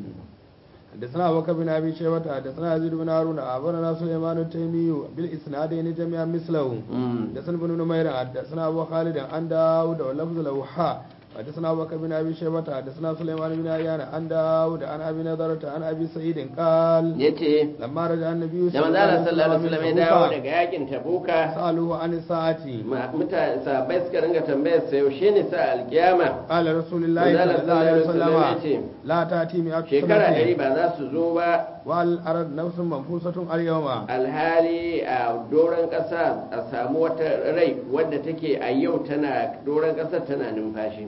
حدثنا أبو بكر بن أبي شيبة حدثنا يزيد بن هارون أخبرنا سليمان التيمي بالإسنادين جميعا مثله Mm. حدثنا بن نمير حدثنا أبو خالد عن داود ولفظ له حا حدثنا أبو بكر بن أبي شيبة حدثنا سليمان بن عيان عن داود عن أبي نضرة عن أبي سعيد قال ya ce لما رجع النبي da manzo Allah sallallahu alaihi wasallam ya dawo من daga yakin tabuka سألوه عن الساعة ma- mutane sahabbai suka ringa tambayar sa yaushe ne sa alkiyama قال رسول الله manzo صلى الله عليه Allah sallallahu alaihi wasallam ya وسلم ce لا تأتي مئة shekara ɗari سنة ba za su zo ba والأرض نفس منفوسة اليوم alhali a doron ƙasa a samu wata rai wadda take a yau tana doron ƙasar tana numfashi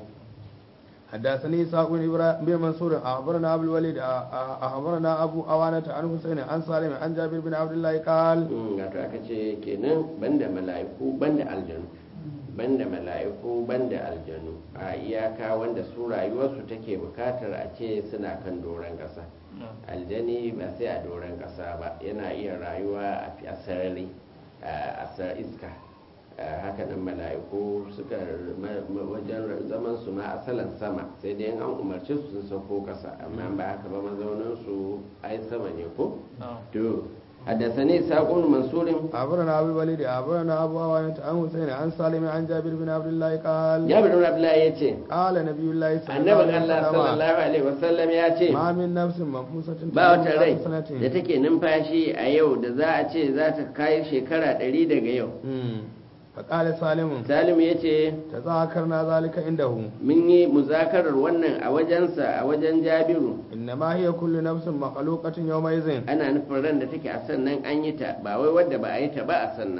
حدثني إسحاق بن إبراهيم بن منصور أخبرنا أبو الوليد أ- أخبرنا أبو أوانة عن حسين عن سالم عن جابر بن عبد الله قال Mm, wato aka ce kenan banda mala'iku banda aljanu banda mala'iku banda aljanu a iyaka wanda su rayuwarsu take bukatar a ce suna kan doron ƙasa aljani ba sai a doron ƙasa ba yana iya rayuwa a fi- a sarari a sar iska haka nan mala'iku suka ma- ma- wajen zaman su ma asalan sama sai dai in an umarci su sun sauko ƙasa amma ba haka ba mazaunin su ai sama ne ko to حدثني إسحاق بن منصور أخبرنا أبو الوليد أخبرنا أبو أوانة عن حسين عن سالم عن جابر بن عبد الله قال جابر بن عبد الله يتي قال نبي الله صلى الله annabin عليه Allah وسلم sallallahu alaihi wasallam ya ce ما من نفس منفوسة ba wata rai سنة da take numfashi a yau da za a ce za ta kai shekara ɗari daga yau مم. فقال سالم salimu ya ce تذاكرنا ذلك عنده mun yi muzakarar wannan a wajensa a wajen jabiru إنما هي كل نفس مخلوقة يومئذ ana nufin ran da take a sannan an yi ta ba wai wadda ba a yi ta ba a sannan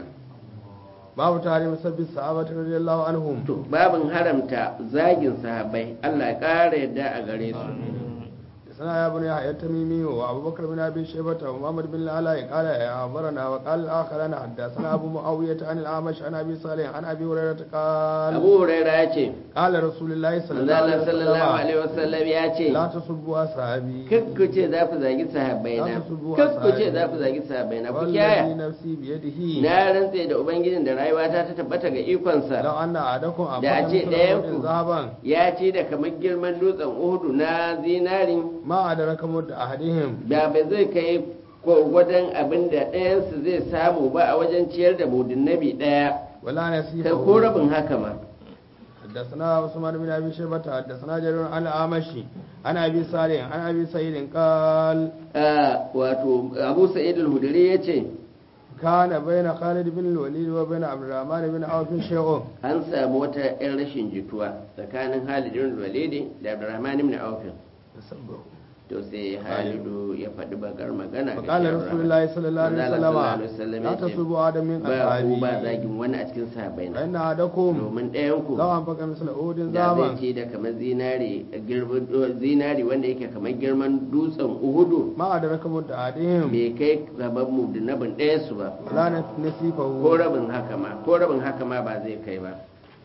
باب تحريم سب الصحابة رضي الله عنهم to babin haramta zagin sahabbai Allah ya ƙara yadda a gare su حدثنا يا بني يحيى التميمي وابو بكر بن ابي شيبه ومحمد بن العلاء قال يا اخبرنا وقال الاخران حدثنا ابو معاويه عن الاعمش عن ابي صالح عن ابي هريره قال abu huraira ya ce قال رسول الله صلى الله Allah عليه sallallahu وسلم alaihi wasallam ya ce لا تسبوا اصحابي kakku ce za ku zagi sahabbai na Za ku zubo a kakku ce sahabi. za ku zagi sahabbai na ku والذي kyaya نفسي بيده na rantse da ubangijin da rayuwata ta tabbata ga ikonsa لو ان احدكم Da a ابدا ce مثل ɗayan أحد ku- ذهبا ya ce da kamar girman dutsen uhudu na zinari ما ادرك مد احدهم da ba zai kai gwargwadon abin da ɗayansu zai samu ba a wajen ciyar da mudin nabi ɗaya ولا kai ko نسيبه rabin haka ma حدثنا عثمان بن ابي شيبه حدثنا جرير عن الاعمشي عن ابي صالح عن ابي سعيد قال Ah, wato abu sa'id al-hudri ya ce كان بين خالد بن الوليد وبين عبد الرحمن بن عوف شيء an samu wata 'yan rashin jituwa tsakanin halidin walidi da abdurrahman ibn auf to sai halidu ya faɗi bakar magana ga فقال Sharra. رسول الله صلى الله عليه Manzo Allah sallallahu alaihi وسلم wasallam لا ya ce, تسبوا آدم من ba ku ba أصحابي zagin wani a cikin sahabbai na فإن أحدكم domin ɗayan ku لو أنفق مثل أود da zai ذهبا ce da kamar zinari girman zinari wanda yake kamar girman dutsen uhudu ما أدرك مد أحدهم bai kai gaban mu da nabin ɗaya su ba ولا ko نصيفه rabin haka ma ko rabin haka ma ba zai kai ba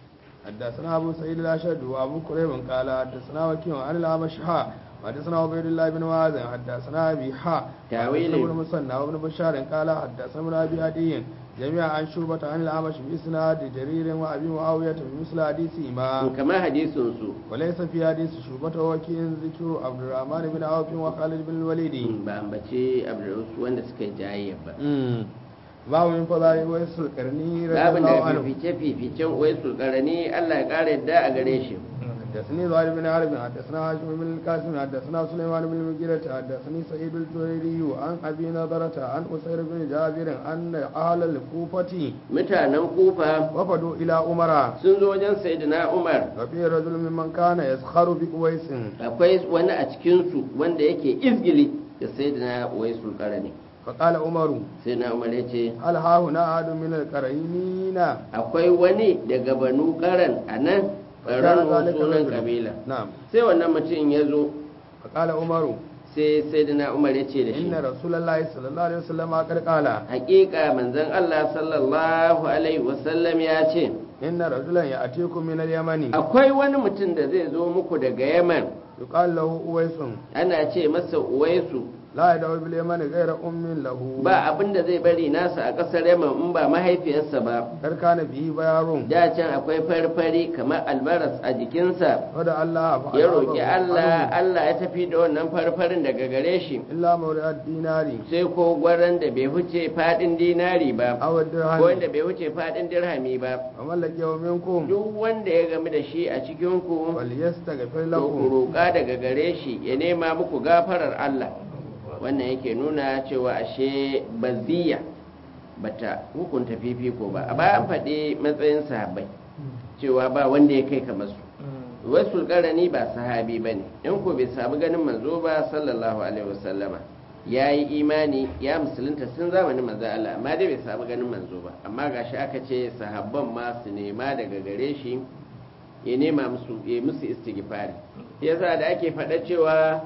حدثنا أبو سعيد الأشد وأبو كريب قال حدثنا وكيع عن الأعمش حا حدثنا عبيد الله بن معاذ حدثنا أبي حا تاويل. حدثنا ابن مسنى وابن بشار قال حدثنا ابن أبي عدي جميعا عن شعبة عن الأعمش بإسناد جرير وأبي معاوية بمثل حديثهما kamar hadisin su وليس في حديث شعبة وكيع ذكر عبد الرحمن بن عوف وخالد بن الوليد ba ambace abu wanda suka yi jayayya ba باب من فضائل ويس القرني رضي babin الله da عنه fifice fificen wai sulkarani Allah ya kara yadda a gare shi حدثني زهير بن حرب حدثنا هاشم بن القاسم حدثنا سليمان بن المغيرة حدثني سعيد الجريري عن ابي نضرة عن اسير بن جابر ان اهل الكوفة mutanen kufa وفدوا الى عمر sun zo wajen sayyidina Umar وفي رجل ممن كان يسخر بأويس akwai wani a cikinsu wanda yake izgili da sayyidina wai sulkarani فقال عمر sayyidina Umar ya ce هل ها هنا احد من القرينين akwai wani daga banu karan a nan فكان ɓaran ذلك sunan الرجل. kabila نعم sai wannan mutum ya zo فقال عمر sai sayyidina Umar ya ce da shi ان رسول الله صلى الله عليه وسلم قد قال hakika manzon Allah sallallahu alaihi wasallam ya ce ان رجلا ياتيكم من اليمن akwai wani mutum da zai zo muku daga Yaman يقال له أويس ana ce masa Uwaisu لا يدعو باليمن غير أم له ba abin da zai bari nasa a ƙasar Yaman in ba mahaifiyarsa ba kar kana bihi bayarun da can akwai farfari kamar albaras a jikinsa wada Allah fa ya roƙi Allah Allah ya tafi da wannan farfarin daga gare shi illa mawri'at dinari sai ko gwaran da bai huce fadin dinari ba aw ko dirham wanda bai huce fadin dirhami ba wa mallaki wa minkum duk wanda ya gamu da shi a cikin ku wal yastaghfir to ku lakum roƙa daga gare shi ya nema muku gafarar Allah wannan yake nuna cewa ashe baziya bata hukunta fifiko ba a bayan faɗi matsayin sahabbai cewa ba wanda ya kai kamar su wasu karani ba sahabi ba ne in ko bai samu ganin manzo ba sallallahu alaihi wasallama ya yi imani ya musulunta sun zamanin manzo Allah amma dai bai samu ganin manzo ba amma gashi aka ce sahabban ma su nema daga gare shi ya nema musu ya musu istighfari yasa da ake faɗa cewa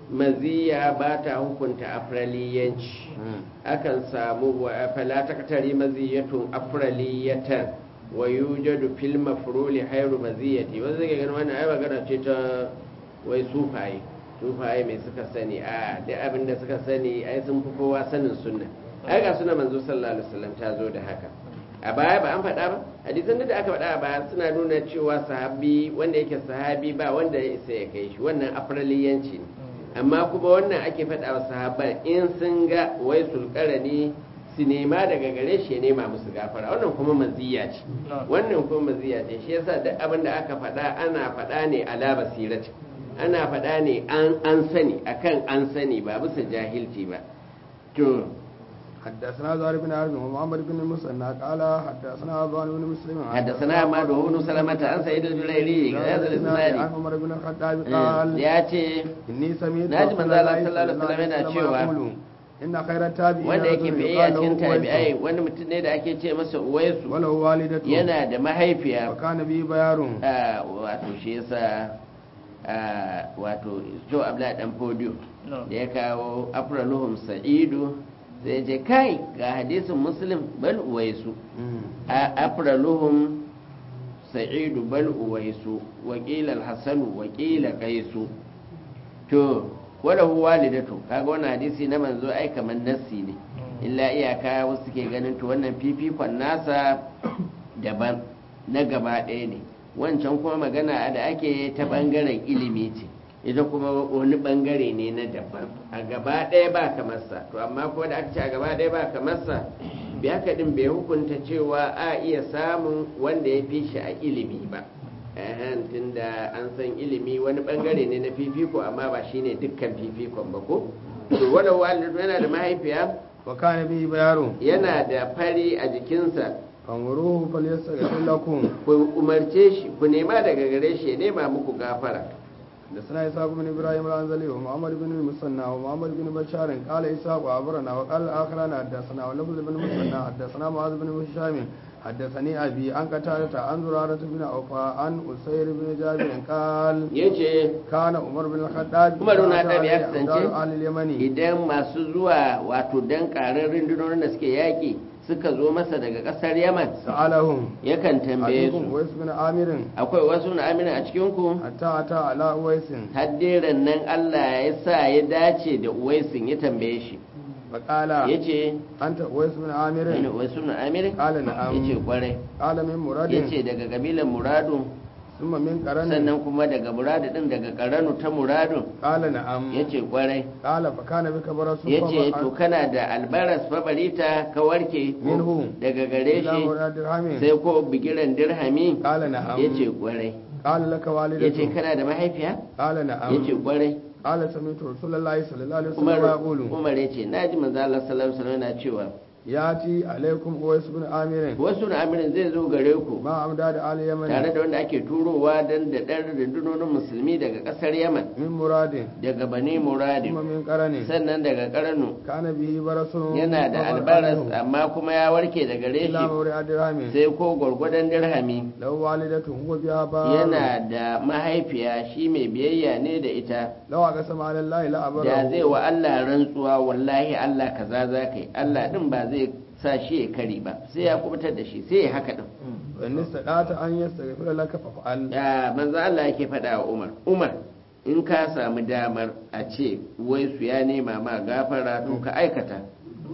maziya ba ta hukunta afraliyanci akan samu wa fala taqtari maziyatun afraliyatan wa yujadu fil mafruli hayru maziyati wanda zai ganin wannan ai magana ce ta wai sufaye sufaye mai suka sani a da abin da suka sani ai sun fi kowa sanin sunna ai ga sunan manzo sallallahu alaihi wasallam ta zo da haka a baya ba an faɗa ba hadisan da aka faɗa a baya suna nuna cewa sahabi wanda yake sahabi ba wanda ya isa ya kai shi wannan afraliyanci ne amma kuma wannan ake faɗa wa sahabban in sun ga wai sulkarani su nema daga gare shi ya nema musu gafara wannan kuma maziya ce wannan kuma maziya ce shi yasa duk abin da aka faɗa ana faɗa ne ala basirati ana faɗa ne an an sani akan an sani ba bisa jahilci ba to حدثنا زهير بن حرب ومحمد بن المثنى قال حدثنا عبان بن مسلم حدثنا عماد بن سلمة عن سعيد الجليلي هذا عن الاسناد عمر بن الخطاب قال ya ce إني سمعت ناجي رسول من الله الله صلى الله عليه وسلم yana cewa يقول إن خير التابعين wanda yake رجل fiye a يقال له cikin tabi'ai أويس wani mutum ne da ake ce masa uwaisu وله والدته yana da mahaifiya وكان به بيار a wato shi yasa a wato jo abla dan podio da ya kawo afraluhum sa'idu sai je kai ga hadisin muslim bal uwaisu a afraluhum sa'idu bal uwaisu wa qila al-hasan wa qila qaisu to wala hu walidatu kaga wannan hadisi na manzo ai kaman nassi ne illa iyaka wasu ke ganin to wannan fifikon nasa daban na gaba ɗaya ne wancan kuma magana da ake ta ɓangaren ilimi ce ita kuma wani ɓangare ne na daban a gaba ɗaya ba kamarsa to amma ko da aka ce a gaba ɗaya ba kamarsa bi haka din bai hukunta cewa a iya samun wanda ya fi shi a ilimi ba ehen tunda an san ilimi wani ɓangare ne na fifiko amma ba shine dukkan fifikon ba ko to wala walidu yana da mahaifiya وكان به بيار yana da fari a jikinsa فانظروه فليستغفر لكم ku umarce shi ku nema daga gare shi ya nema muku gafara حدثنا إسحاق بن إبراهيم الأنزلي ومحمد بن المثنى ومحمد بن بشار قال إسحاق وأخبرنا وقال الآخران حدثنا ولفظ بن المثنى حدثنا معاذ بن هشام حدثني أبي عن قتادة عن زرارة بن أوفى عن أسير بن جابر قال yace كان عمر بن الخطاب Umar bin Khattab ya أدار kasance أهل اليمن idan masu zuwa wato dan karar rundunonin da suke yaƙi suka zo masa daga ƙasar yaman سألهم yakan tambaye أيكم su ويس بن عامر akwai wasu na amina a cikinku حتى أتى على أويس haddiran nan Allah ya sa ya dace da uwaisin ya tambaye shi فقال ya ce أنت أويس بن عامر wasu na amirin قال ya ce نعم kwarai قال من مراد ya ce daga kabilan muradu ثم من قرن sannan kuma daga muradu din daga karanu ta muradu قال نعم ya ce kwarai قال فكان بك برس ya ce to kana da albaras fabarita ka warke ko Minhu. daga gare إلى shi مراد درهم sai ko bigiran dirhami قال نعم ya ce kwarai قال لك ya ce والدته kana da mahaifiya قال ya نعم ce kwarai قال سمعت رسول الله صلى الله عليه وسلم umar يقول umar ya ce na ji manzo Allah sallallahu alaihi wasallam yana cewa ياتي عليكم اويس بن عامر wasu na amirin zai zo gare ku ما امداد آل tare يمن da wanda ake turowa don da ɗan rundunonin musulmi daga ƙasar yaman من مراد daga bani muradi ثم من قرن sannan daga karnu كان به برس yana da albaras amma kuma ya warke daga إلى reshi مراد درهم sai ko gwargwadon dirhami لو والدته هو بها بار yana da mahaifiya shi mai biyayya ne da ita لو أقسم على الله لا da zai أبره wa Allah rantsuwa wallahi Allah kaza za ka yi Allah din ba zai sa shi ya kari ba sai ya kubutar da shi sai ya haka din وإن استطعت أن يستغفر لك فافعل ya manzo Allah yake faɗa wa Umar Umar in ka samu damar a ce wai su ya nema ma gafara to ka aikata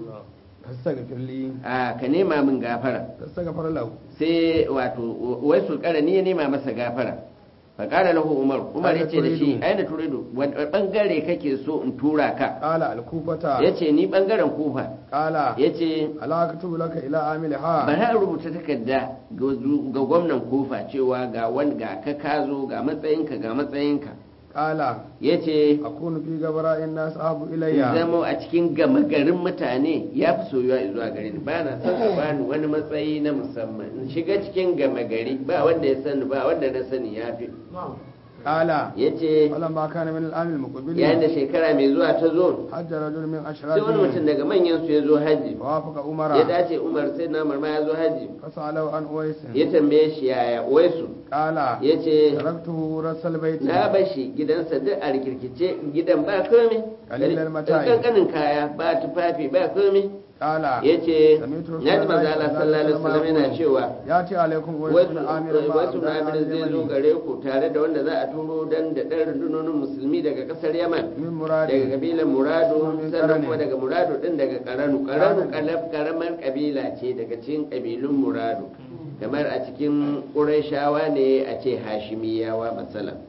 فاستغفر لي a ka nema min gafara فاستغفر له sai wato wai sulkara ni ya nema masa gafara faƙara lahu umar umar ya ce da shi turidu? aina turidu wani ɓangare kake so in tura ka قال الكوفة ya ce ni ɓangaren kufa قال ya ce ألا أكتب لك إلى عاملها bari a rubuta takarda ga zu- ga gwamnan kufa cewa ga wani ga ka ka zo ga matsayinka ga matsayinka قال ya ce أكون في غبراء الناس أحب in إلي zama a cikin gama garin mutane ya fi soyuwa zuwa gare ni ba na son a bani wani matsayi na musamman in shiga cikin gama gari ba wanda ya sani ba wanda na sani ya fi قال ya ce فلما كان من العام yayin da المقبل shekara mai zuwa ta zo حج رجل من sai wani mutum أشرافهم daga manyan su ya zo haji ووافق ya عمر dace umar sai na marma ya zo haji فسأله عن أويس ya tambaye shi yaya waisu قال ya ce تركته رأس البيت na bashi gidansa duk a rikirkice gidan ba komai Kalilan mata'i. kankanin kaya ba tufafi ba komai قال ya ce سمعت رسول na ji الله manzo Allah sallallahu alaihi wasallam yana يقول cewa يأتي عليكم أويس wasu بن عامر مع wasu أبناء namirin zai zo اليمن gare ku tare da wanda za a turo dan da ɗan rundunonin musulmi daga ƙasar yaman من daga مراد kabilan muradu Min sannan Karani. kuma daga muradu din daga karanu karanu Karani. kalab karamar kabila ce daga cikin kabilun muradu kamar a cikin ƙurayshawa ne a ce hashimiyawa masalan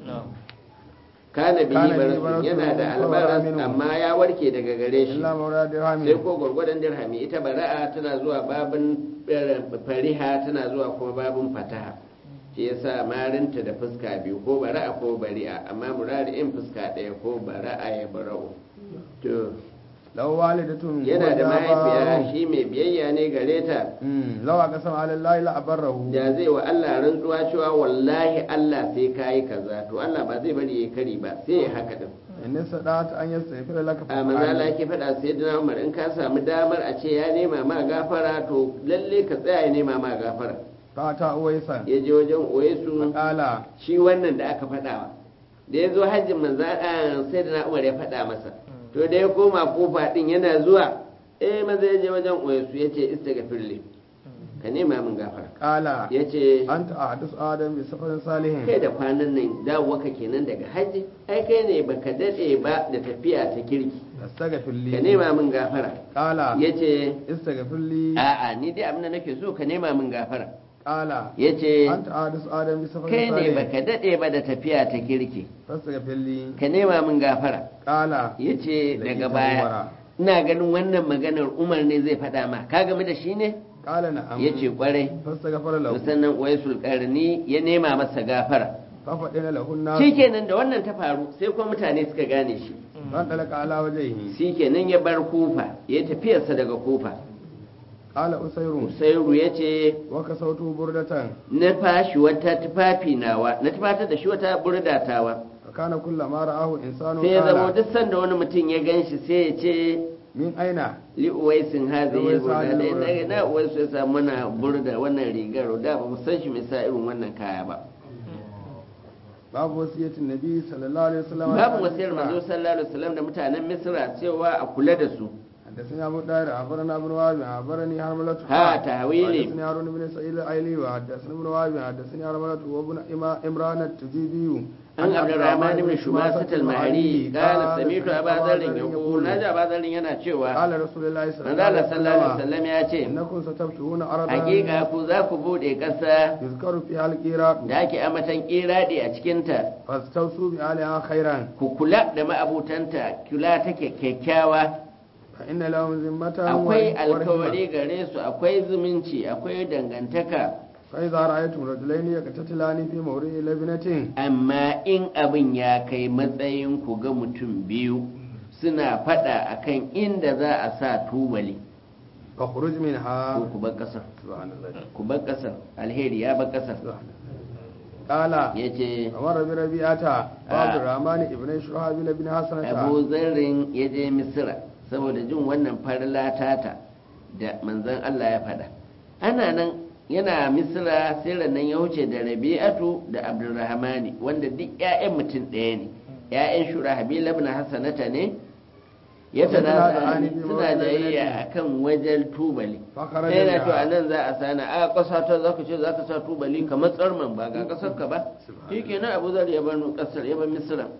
kana bihi Kana bihi barasun barasun yana da fa wara albaras minhu. amma ya warke daga gare shi إلا مراد sai درهم ko gwargwadon dirhami ita bara'a tana zuwa babin eh, fariha tana zuwa kuma babin fataha shi yasa marinta da fuska biyu ko bara'a ko bari'a amma murari'in fuska ɗaya ko bara'a ya bara'u to لو والدة yana da هو mahaifiya جابر. shi mai biyayya ne gare ta مم. لو أقسم على الله لأبره da zai wa Allah rantsuwa cewa wallahi Allah sai kayi kaza to Allah ba zai bari ya kari ba sai ya haka din إن استطعت أن يستغفر لك a manzala فافعل yake faɗa sai dina umar in ka samu damar a ce ya nema ma gafara to lalle ka tsaya ya nema ma gafara فأتى أويسا ya je wajen oyesu فقال shi wannan da aka faɗawa da ya zo hajjin manzala sai dina umar ya faɗa masa to da ya koma kofa din yana zuwa eh maza ya je wajen oyesu ya ce istaghfirli ka nema min gafara قال ya ce أنت أحدث آدم بسفر صالح kai da kwanan nan dawowaka kenan daga hajji ai kai ne baka daɗe ba da tafiya ta kirki استغفر ka لي nema min gafara قال ya ce استغفر لي a'a ni dai abin da nake so ka nema min gafara قال ya ce أنت أحدث آدم بسفر kai ne صالح baka daɗe ba da tafiya ta kirki فاستغفر لي ka nema min gafara قال ya ce Lakita daga baya Umara. ina ganin wannan maganar umar ne zai faɗa ma ka game da shi ne قال نعم ya ce kwarai فاستغفر له sannan waisul karni ya nema masa gafara ففدنا له الناس shi kenan da wannan ta faru sai kuma mutane suka gane shi فانطلق على وجهه shi kenan ya bar kufa ya tafiyarsa daga kufa قال أسير usairu ya ce وكسوته بردة na fashi wata tufafi nawa na tufatar da shi wata burdatawa فكان كلما رآه إنسان sai ya zama قال duk sanda wani mutum ya gan shi sai ya ce من أين li uwaisin hazi Uwais ya burda hadhihi da al-burda. na na uwaisu ya samu mana burda wannan rigar da ba mu san shi mai sa irin wannan kaya ba باب وصية النبي صلى الله عليه وسلم babu wasiyar manzo sallallahu alaihi wasallam da mutanen misra cewa a kula da su حدثني أبو داير أخبرنا ابن وهب أخبرني حرملة ها تهويلي. حدثني هارون بن سعيد الأيلي وحدثني ابن وهب حدثني حرملة وابن إما- إمران التجيبي an abdurrahman ibn shumasat al-mahari qala sami'tu aba dharr yaqul naji aba dharr yana cewa قال رسول الله صلى manzo الله Allah عليه sallallahu alaihi وسلم wasallam ya ce إنكم ستفتحون أرضا hakika ku za ku bude ƙasa يذكر فيها القيراط da ake amatan kiradi a cikinta فاستوصوا بأهلها خيرا ku kula da ma'abutanta kula take kyakkyawa فإن لهم ذمة akwai ورحمة. alkawari gare su akwai zumunci akwai dangantaka فإذا رأيتم رجلين يقتتلان في موضع لبنة amma in abin ya kai matsayin ku ga mutum biyu suna fada akan inda za a sa tubali فاخرج ko منها ku bar kasar سبحان الله ku bar kasar alheri ya bar kasar سبحان الله. قال yace أمر بربيعة باب آه. الرحمن ابن شرحبيل بن حسنة abu zarrin ya je misira saboda jin wannan farla tata da manzon Allah ya faɗa ana nan yana misira sai nan ya wuce da rabi'atu da abdurrahmani wanda duk 'ya'yan mutum ɗaya ne 'ya'yan shurahabil ibn hasanata ne ya tana suna jayayya akan wajen tubali فخرج sai na to a منها nan za a sana a ƙasa ta za ka ce za ka sa tubali kamar tsarman ba ga ƙasar ka ba shi kenan abu zar ya bar ƙasar ya bar misira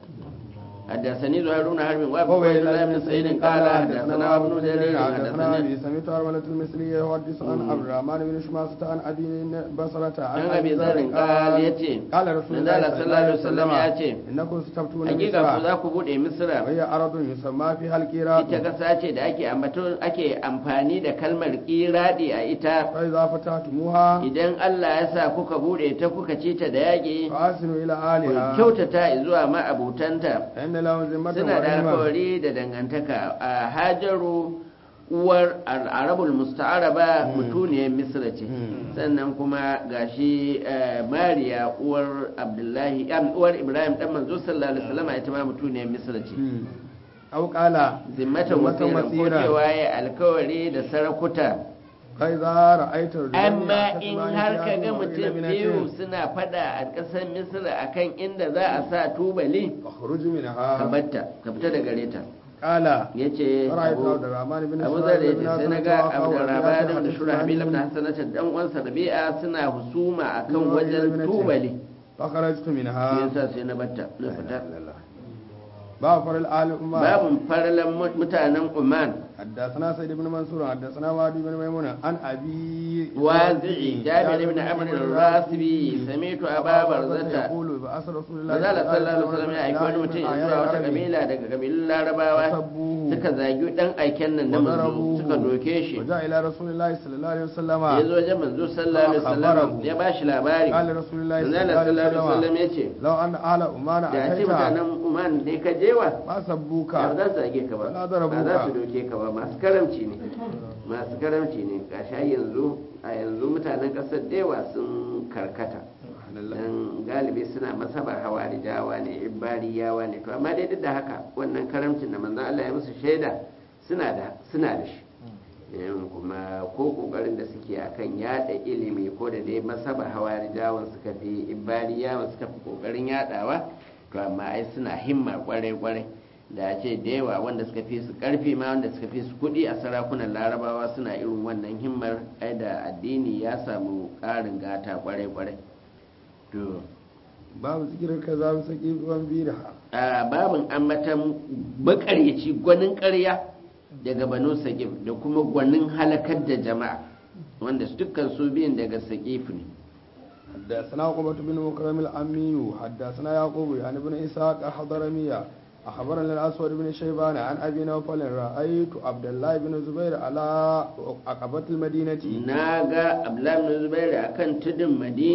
حدثني زهير بن حرب وابو هو عبد إلى الله بن ابن سعيد سعيد قال قال حدثنا ابن جرير حدثنا حدثنا أبي سمعت أرملة المصري يحدث عن مم. عبد الرحمن بن شماسة عن أبي بصرة عن أبي ذر قال يتي قال رسول من الله قال صلى الله عليه وسلم يتي إنكم ستفتون hakika ku مصر za ku bude misra وهي أرض يسمى فيها الكيرات ita kasa ce da ake ambato ake amfani da kalmar kiradi a ita فإذا فتحتموها idan Allah ya sa kuka bude ta kuka ci ta da yaƙi فأحسنوا إلى ku أهلها kyautata zuwa ma'abutanta فإن لهم ذمة suna da ورحمة alkawari da dangantaka a hajaru uwar arabul musta'araba mutuniyar misra ce Hmm. sannan kuma gashi eh, mariya uwar abdullahi am, uwar ibrahim dan manzo sallallahu alaihi wasallam ita ma mutuniyar misra ce مم. أو قال zimmatan zimmatan wasiran ko wasiran. cewa ya alkawari da sarakuta فإذا رأيت رجلين amma in يعتصمان har في ka أرض ga وإلى mutum بنة biyu suna fada a ƙasar misra akan inda za a sa tubali فاخرج ka منها batta ka fita da gare ta قال yace فرأيت Abu- عبد الرحمن بن abu إسرائيل zar ya بن ce sai na حسنة ga وأخاه abdurrahman ربيعة da shurahabil ibn حدثني hasanata dan uwansa rabi'a suna husuma akan Nuna wajen ilmin ce. tubali فخرجت shi منها yasa sai na batta na fita باب فر الآل أمة babun farlan mu- mutanen Oman حدثنا سيد بن منصور حدثنا وادي بن ميمون عن أبي wazi'i jabir ibn amr al-rasibi sami'tu aba barzata يقول بأس رسول الله manzala sallallahu alaihi wasallam ya aiki wani mutum ya zuwa wata kabila daga kabilun larabawa فسبوه suka zagi dan aiken nan na manzo وضربوه suka doke shi وجاء إلى رسول الله صلى الله عليه وسلم ya zo wajen manzo sallallahu alaihi wasallam فأخبره. ya bashi labari قال رسول الله صلى manzala الله sallallahu alaihi عليه wasallam وسلم ya ce لو أن أهل أمان da ce أتيت mutanen Oman ne ka jewa ما سبوك ba za su zage ka ba Wala ba darabuka. za su doke ka ba masu karamci ne masu karamci ne gashi yanzu a yanzu mutanen kasar dewa sun karkata dan galibi suna masabar hawarijawa ne ibariyawa ne to amma dai duk da haka wannan karamcin da manzon Allah ya musu shaida suna da suna da shi Yan kuma ko kokarin da suke akan yada ilimi ko da dai masabar hawarijawan suka fi ibariyawan suka fi kokarin yadawa to amma ai suna himma kwarai kwarai da a ce da yawa wanda suka fi su karfi ma wanda suka fi su kudi a sarakunan larabawa suna irin wannan himmar ai da addini ya samu ƙarin gata kwarai kwarai to babu zikirar ka za mu saki ruwan bira a babin ambatan makaryaci gwanin ƙarya daga banu saƙif da kuma gwanin halakar da jama'a wanda dukkan su biyun daga saƙif ne حدثنا عقبة بن مكرم الأمي حدثنا يعقوب عن ابن إسحاق حضرمية أخبرنا الأسود بن شيبان عن أبي نوفل رأيت عبد الله بن زبير على عقبة المدينة na ga abdullahi bin zubairu akan tudun madina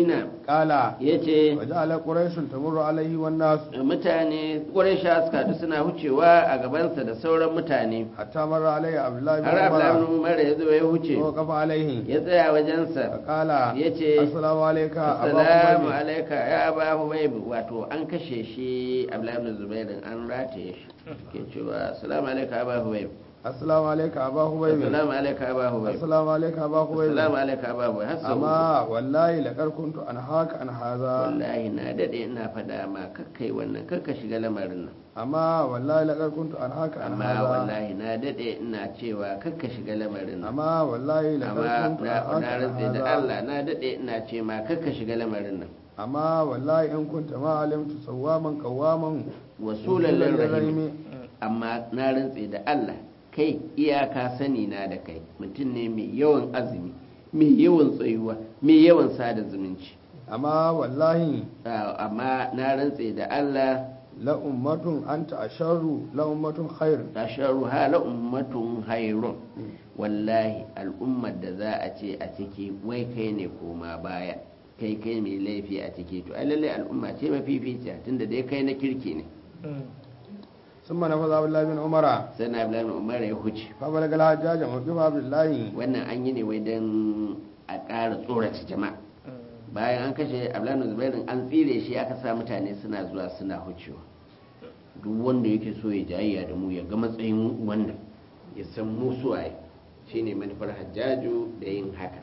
qala yace waja'ala quraishun tamurru alaihi wan nas mutane quraisha suka haɗu suna wucewa a gabansa da sauran mutane hatta marra alaihi abdullahi bin har abdullahi ibn umar umar ya zo ya wuce wa qafa alaihi ya tsaya wajensa qala yace assalamu alayka assalamu alaika ya aba hubayb wato an kashe shi abdullahi ibn zubair an rataye shi ke cewa assalamu alaika aba hubayb assalamu alayka aba hubayb assalamu alaika aba hubayb assalamu alayka aba hubayb assalamu alaika aba hubayb har sau uku. amma wallahi laqad kuntu an haka an haza wallahi na dade ina faɗa ma kakkai wannan kakka shiga lamarin nan amma wallahi laqad kuntu an haka an amma haza wallahi na dade ina cewa kakka shiga lamarin nan amma wallahi laqad amma kuntu na an haka na an rantse da haza Allah na dade ina ce ma kakka shiga lamarin nan amma wallahi in kunta ma alimtu sawaman qawaman wasulan lirrahim amma na rantse da Allah kai iyaka sani na da kai mutum ne mai yawan azumi mai yawan tsayuwa mai yawan sada zumunci amma wallahi Ah, amma na rantse da Allah la ummatun anta asharru la ummatun khair tasharuha la ummatun hayrun wallahi al'ummar da za a ce a ciki wai kai ne koma baya kai kai mai laifi a ciki to ai lalle al'umma ce mafificiya tunda dai kai na kirki ne ثم نفذ عبد الله بن عمر sai na Abdullahi bin Umar ya huce فبلغ الحجاج موقف عبد الله wannan an yi ne wai don a ƙara tsorata jama'a bayan an kashe Abdullahi bin Zubairin an tsire shi aka sa mutane suna zuwa suna hucewa duk wanda yake so ya jayayya da mu ya ga matsayin wannan ya san mu suwaye shine manufar hajjaju da yin haka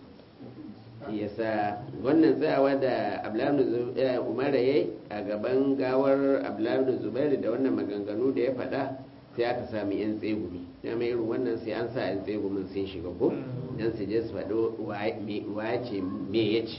yasa wannan tsayawa da abdullahi umar ya yi a gaban gawar abdullahi zubairu da wannan maganganu da ya faɗa sai aka sami yan tsegumi na mai irin wannan sai an sa yan tsegumin sun shiga ko dan su je su faɗo wa ce me ya ce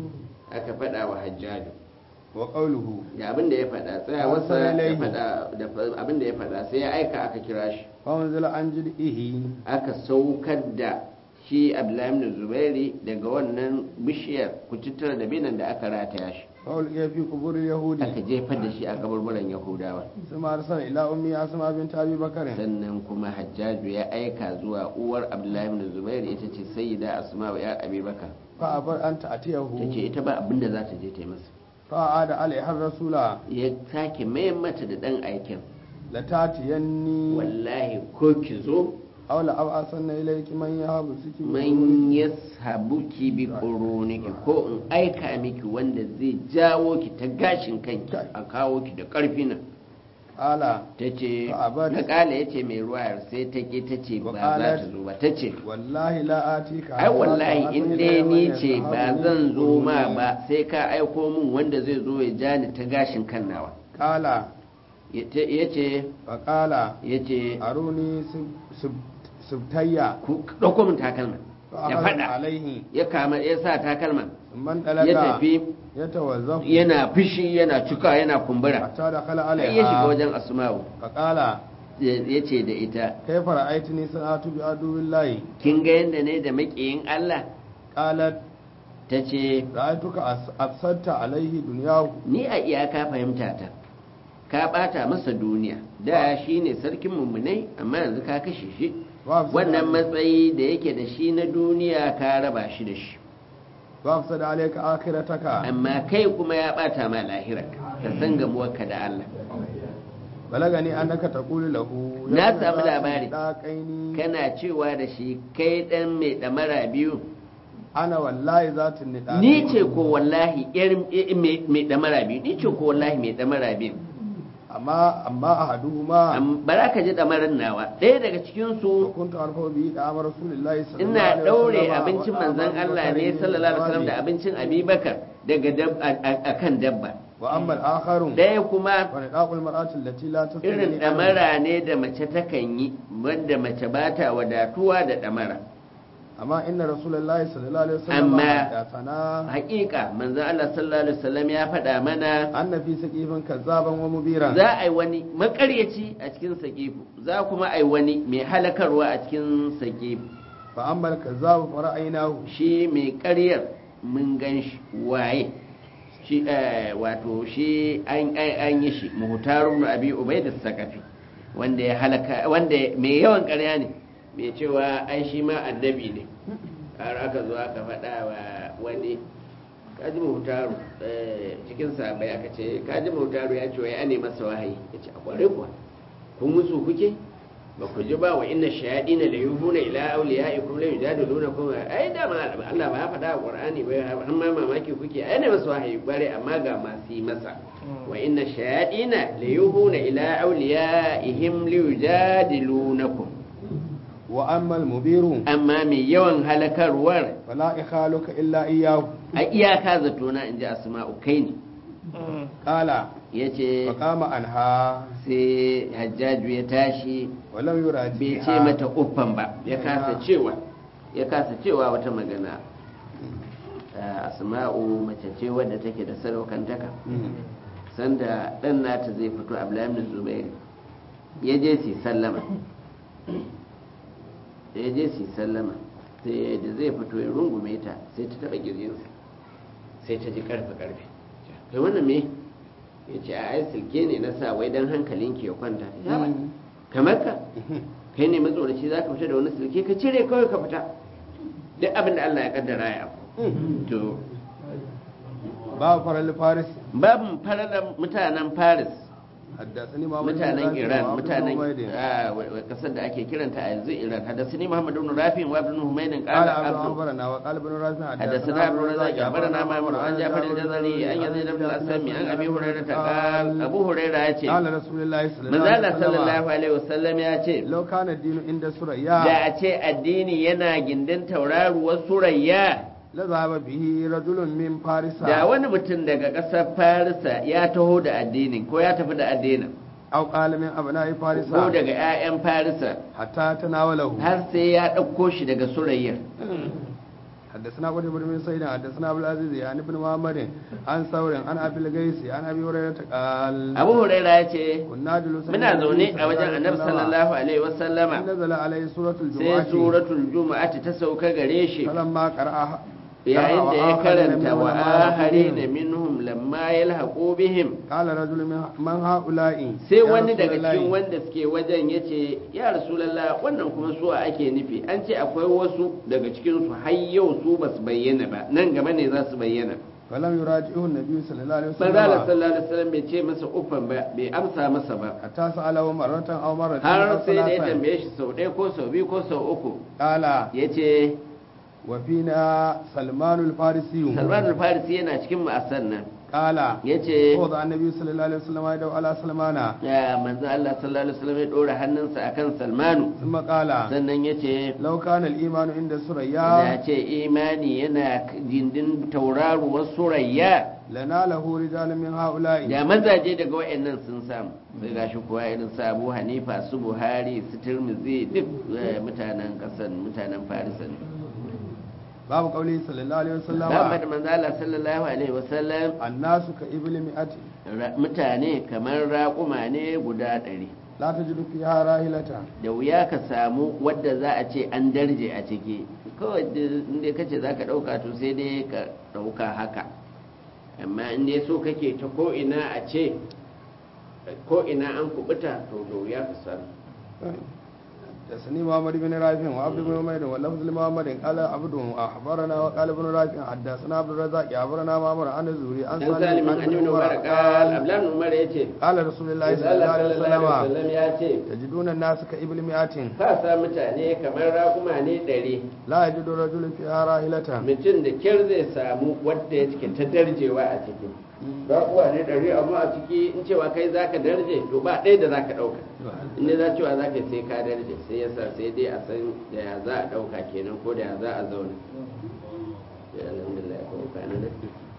aka faɗa wa hajjaju wa qawluhu da abin da ya faɗa tsayawarsa Arsala da ilayhi. faɗa da abin da ya faɗa sai ya aika aka kira shi fa unzila an jid'ihi aka saukar da shi abdullahi ibn zubairi daga wannan bishiyar kututtura da binan da aka rataya shi fa ulqiya fi qubur yahudi aka jefar da shi a kaburburan yahudawa thumma arsala ila ummi asma bint abi bakr sannan kuma hajjaju ya aika zuwa uwar abdullahi ibn zubairi ita ce sayyida asma wa ya abubakar fa abar an ta ta'tiyahu ce ita ba abin da za ta je ta yi masa fa ada alaiha rasula ya sake mayan mata da dan aikin la tatiyanni wallahi ko ki zo aw la ab'asanna ilayki man yahabu siki man yashabuki bi quruniki ko in aika miki wanda zai jawo ki ta gashin kanki a kawo ki da karfi nan ala tace Fa abat. na kala yace mai ruwayar sai ta ki tace Wa ba za ta qalat. zo ba tace wallahi la atika ai wallahi in dai ni ce ba zan zo ma ba sai ka aiko min wanda zai zo ya ja ni ta gashin kan nawa qala Yace- yace fa qala yace aruni sub- sub- subtayya ku dauko min takalma fa ya akhadha fada alaihi ya kama ya sa takalma man ya dalaka tafi yatawazzafu yana fishi yana cika yana kumbura hatta dakhala sai ya shiga alaiha wajen asma'u fa qala ya ce da ita kayfa ra'aytini sanatu bi aduwillahi kin ga yadda ne da makiyin Allah qalat ta ce ra'aytuka as- afsadta alaihi dunyahu ni a iyaka fahimta ta ka bata masa duniya da shi ne sarkin mummunai amma yanzu ka kashe shi wa afsada wannan matsayi da yake da shi na duniya ka raba shi da shi wa afsada alayka akhirataka amma kai kuma ya bata ma lahirarka ka san gamuwarka da Allah balagani annaka taqulu lahu Na ya ibna samu zati labari. daqaini kana cewa da shi kai dan mai damara biyu ana wallahi zatin nida ni ce ko wallahi yar eh, mai mai damara biyu ni ce ko wallahi mai damara biyu amma amma ahaduhuma Am- bara ka ji damarin nawa ɗaya daga cikin su kuntu arfa bi da amara rasulullahi sallallahu ina alaihi ɗaure wasallam abincin wa manzon amara Allah ne Abubakar sallallahu alaihi wasallam da bi abincin Abubakar daga dab- a- a- akan dabba wa amma al-akharu ɗaya kuma wa nidaqul mar'ati allati la tasmi irin ɗamara ne da mace takan yi wanda mace ba ta wadatuwa da ɗamara amma inna rasulullahi sallallahu alaihi wasallam Amma- da sana haƙiƙa manzon Allah sallallahu alaihi wasallam ya faɗa mana anna fi saqifin kazzaban wa mubiran za a yi wani makaryaci a cikin sakifu za kuma a yi wani mai halakarwa a cikin sakifu fa amma al-kazzabu fa ra'aynahu shi mai karyar mun gan shi waye shi eh, wato shi an an- an yi shi muhtarun abi ubaida sakafi wanda ya halaka wanda mai yawan karya ne mai cewa ai shi ma annabi ne har aka zo aka faɗa wa wani kaji mutaru cikin sabai aka ce kaji mutaru ya ce wai ane masa wahayi ya ce a kware kuwa kun musu kuke ba ku ji ba wa inna shayadina la yuhuna ila awliyaikum la yujadiluna kum ai da ma Allah ba ya faɗa a Qur'ani ba har ma mamaki kuke ai ne masa wahayi bare amma ga masu yi masa wa inna shayadina la yuhuna ila awliyaihim li yujadilunakum wa ammal mubiru amma mai yawan halakarwar fala ikhaluka illa iyyahu a iyaka zato na inji asma'u kai ne qala yace fa qama anha sai hajjaju ya tashi wa lam yuradi bai ce mata uffan ba ya kasa cewa ya kasa cewa wata magana Ah, asma'u mace ce wadda take da sadaukantaka sanda dan nata zai fito abdullahi ibn zubair ya je su sallama ya je su sallama sai da zai fito ya rungume ta sai ta taba girjinsa sai ta ji karfe karfe kai wannan me ya ce a ai silke ne na sa wai dan hankalinki ya kwanta ya ba kamar ka kai ne matsoraci za ka fita da wani silke ka cire kawai ka fita duk abin da Allah ya kaddara ya afu to ba faral faris babu faralar mutanen Paris haddathani Muhammad mutanen bin Rafi' Iran wa Abdul mutanen Humaydin. ah, wa- wa- kasar da ake kiranta a yanzu Iran hadasani Muhammad ibn Rafi wa ibn Humaydin قال qala عبد abdu أخبرنا وقال ابن رافع حدثنا عبد الرزاق أخبرنا مأمون عن جعفر الجزري عن يزيد بن الأسلم عن أبي هريرة قال أبو هريرة يأتي قال رسول الله صلى من الله ذال عليه صلى الله وسلم عليه وسلم يأتي لو كان الدين عند da سريا a ce addini yana gindin tauraruwar surayya لذهب به رجل من فارس da wani mutum daga ƙasar farisa ya taho da addinin ko ya tafi da addinin أو قال من أبناء فارس ko daga 'ya'yan farisa حتى تناوله har sai ya ɗauko shi daga surayyar حدثنا قتيبة بن سعيد حدثنا أبو العزيز عن ابن محمد عن ثور عن أبي الغيث عن أبي هريرة قال abu huraira ya ce كنا جلوسا muna zaune a wajen annabi sallallahu alaihi wasallama نزل عليه سورة sai الجمعة suratul juma'ati ta sauka gare shi فلما قرأها yayin da ya karanta wa ahari na بهم minhum lamma yalhaqu bihim قال رجل من- من هؤلاء sai يا wani رسول daga الله، cikin wanda suke wajen ya ce ya rasulallah wannan kuma suwa ake nufi an ce akwai wasu daga cikinsu har yau su ba su bayyana ba nan gaba ne za su bayyana فلم يراجعه النبي صلى الله عليه manzala وسلم sallallahu alaihi wasallam bai ce masa uffan ba bai amsa masa ba حتى سأله مرة أو مرتين har أو sai da ya ثلاثا tambaye shi sau ɗaya ko sau biyu ko sau uku قال ya ce وفينا سلمان الفارسي salman al-farisi yana cikin ma'asar nan قال ya ce وضع النبي صلى الله عليه وسلم يده على سلمان ya manzo Allah sallallahu alaihi wasallam ya dora hannunsa akan salmanu ثم قال sannan ya ce لو كان الإيمان عند da سريا ce imani yana jindin tauraruwar surayya لناله رجال من هؤلاء da mazaje daga wayannan sun samu sai gashi kuwa irin su Abu Hanifa su Buhari su Tirmidhi duk eh, mutanen kasan mutanen Farisa ne باب قوله صلى الله عليه وسلم Muhammad manzo Allah sallallahu alaihi wasallam الناس كإبل مئة ra- mutane kamar raƙuma ne guda ɗari لا تجد فيها راحلة da wuya ka samu wadda za a ce an darje a ciki kawai da- inda kace za ka ɗauka to sai dai ka ɗauka haka amma inda so kake ta ko'ina a ce ko'ina an kubuta to da wuya ka samu حدثني محمد بن رافع وعبد بن عمير واللفظ لمحمد قال عبد اخبرنا وقال ابن رافع حدثنا عبد الرزاق اخبرنا معمر عن الزهري عن dan salimin an yi umar kal قال ablan umar ya ce قال رسول الله صلى الله Allah عليه sallallahu alaihi وسلم wasallam ya ce تجدون الناس كإبل مئة ka sa mutane kamar raƙuma ne ɗari لا يجد رجل فيها راحلة mutum da kyar zai samu wadda ya cike ta darjewa a ciki raƙuwa ne ɗari amma a ciki in cewa kai za ka darje to ba ɗaya da za ka ɗauka in dai za cewa za ka sai ka darje sai yasa sai dai a san da ya za a ɗauka kenan ko da ya za a zauna ya alhamdulillah ko kwana na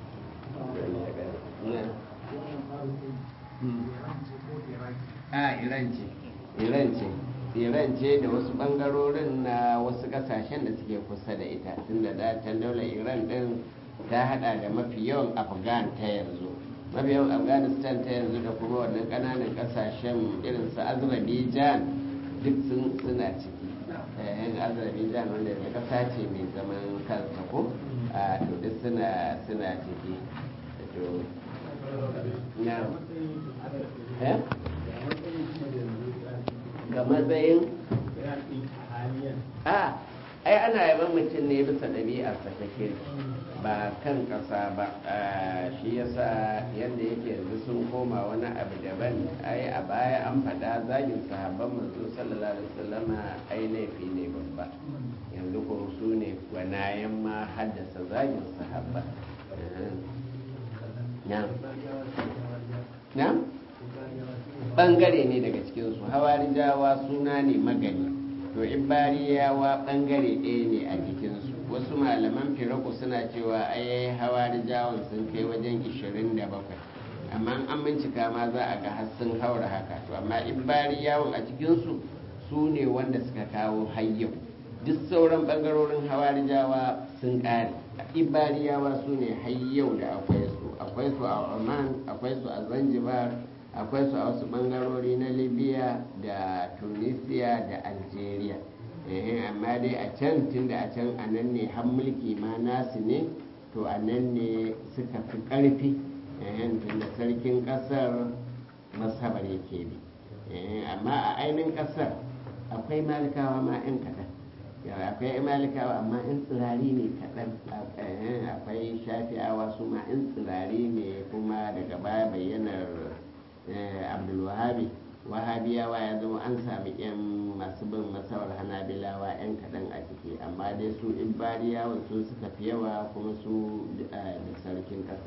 a iran ce iran ce iran ce da wasu bangarorin na wasu kasashen da suke kusa da ita tunda da can daular iran din ta hada da mafi yawan afghan ta yanzu mafi yawan afghanistan ta yanzu da kuma wannan kananan kasashen irin su azerbaijan duk sun suna ciki yan azerbaijan wanda yanzu kasa ce mai zaman kansa ko a to duk suna suna ciki to na eh ga matsayin a ai ana yaban mutum ne bisa ɗabi'arsa ta kirki ba kan ƙasa ba shi yasa yadda yake yanzu sun koma wani abu daban ai a baya an faɗa zagin sahabban manzo sallallahu alaihi wasallama ai laifi ne babba yanzu ko su ne gwanayen ma haddasa zagin sahabba na ɓangare ne daga cikinsu hawarijawa suna ne magani to ibariyawa ɓangare ɗaya ne a jikinsu wasu malaman firaku suna cewa ai hawarijawan sun kai wajen 27 amma an bincika ma za a ga har sun haura haka to amma ibariyawan a cikinsu su ne wanda suka kawo hayyau duk sauran ɓangarorin hawarijawa sun ƙare ibariyawa su ne hayyau da akwai su akwai su a oman akwai su a zanzibar akwai su a wasu bangarori na libya da tunisia da algeria amma dai a can tun da a can a nan ne har mulki ma nasu ne to a nan ne suka fi ƙarfi tun da sarkin ƙasar masabar yake bi amma a ainihin ƙasar akwai malikawa ma 'yan kaɗan akwai malikawa amma 'yan tsirari ne kaɗan akwai shafi'awa su ma 'yan tsirari ne kuma daga baya bayyanar abdulwahabi wahabiyawa ya zama an sami 'yan masu bin masawar hanabilawa 'yan kaɗan a ciki amma dai su ibariyawan su suka fi yawa kuma su da sarkin ƙasa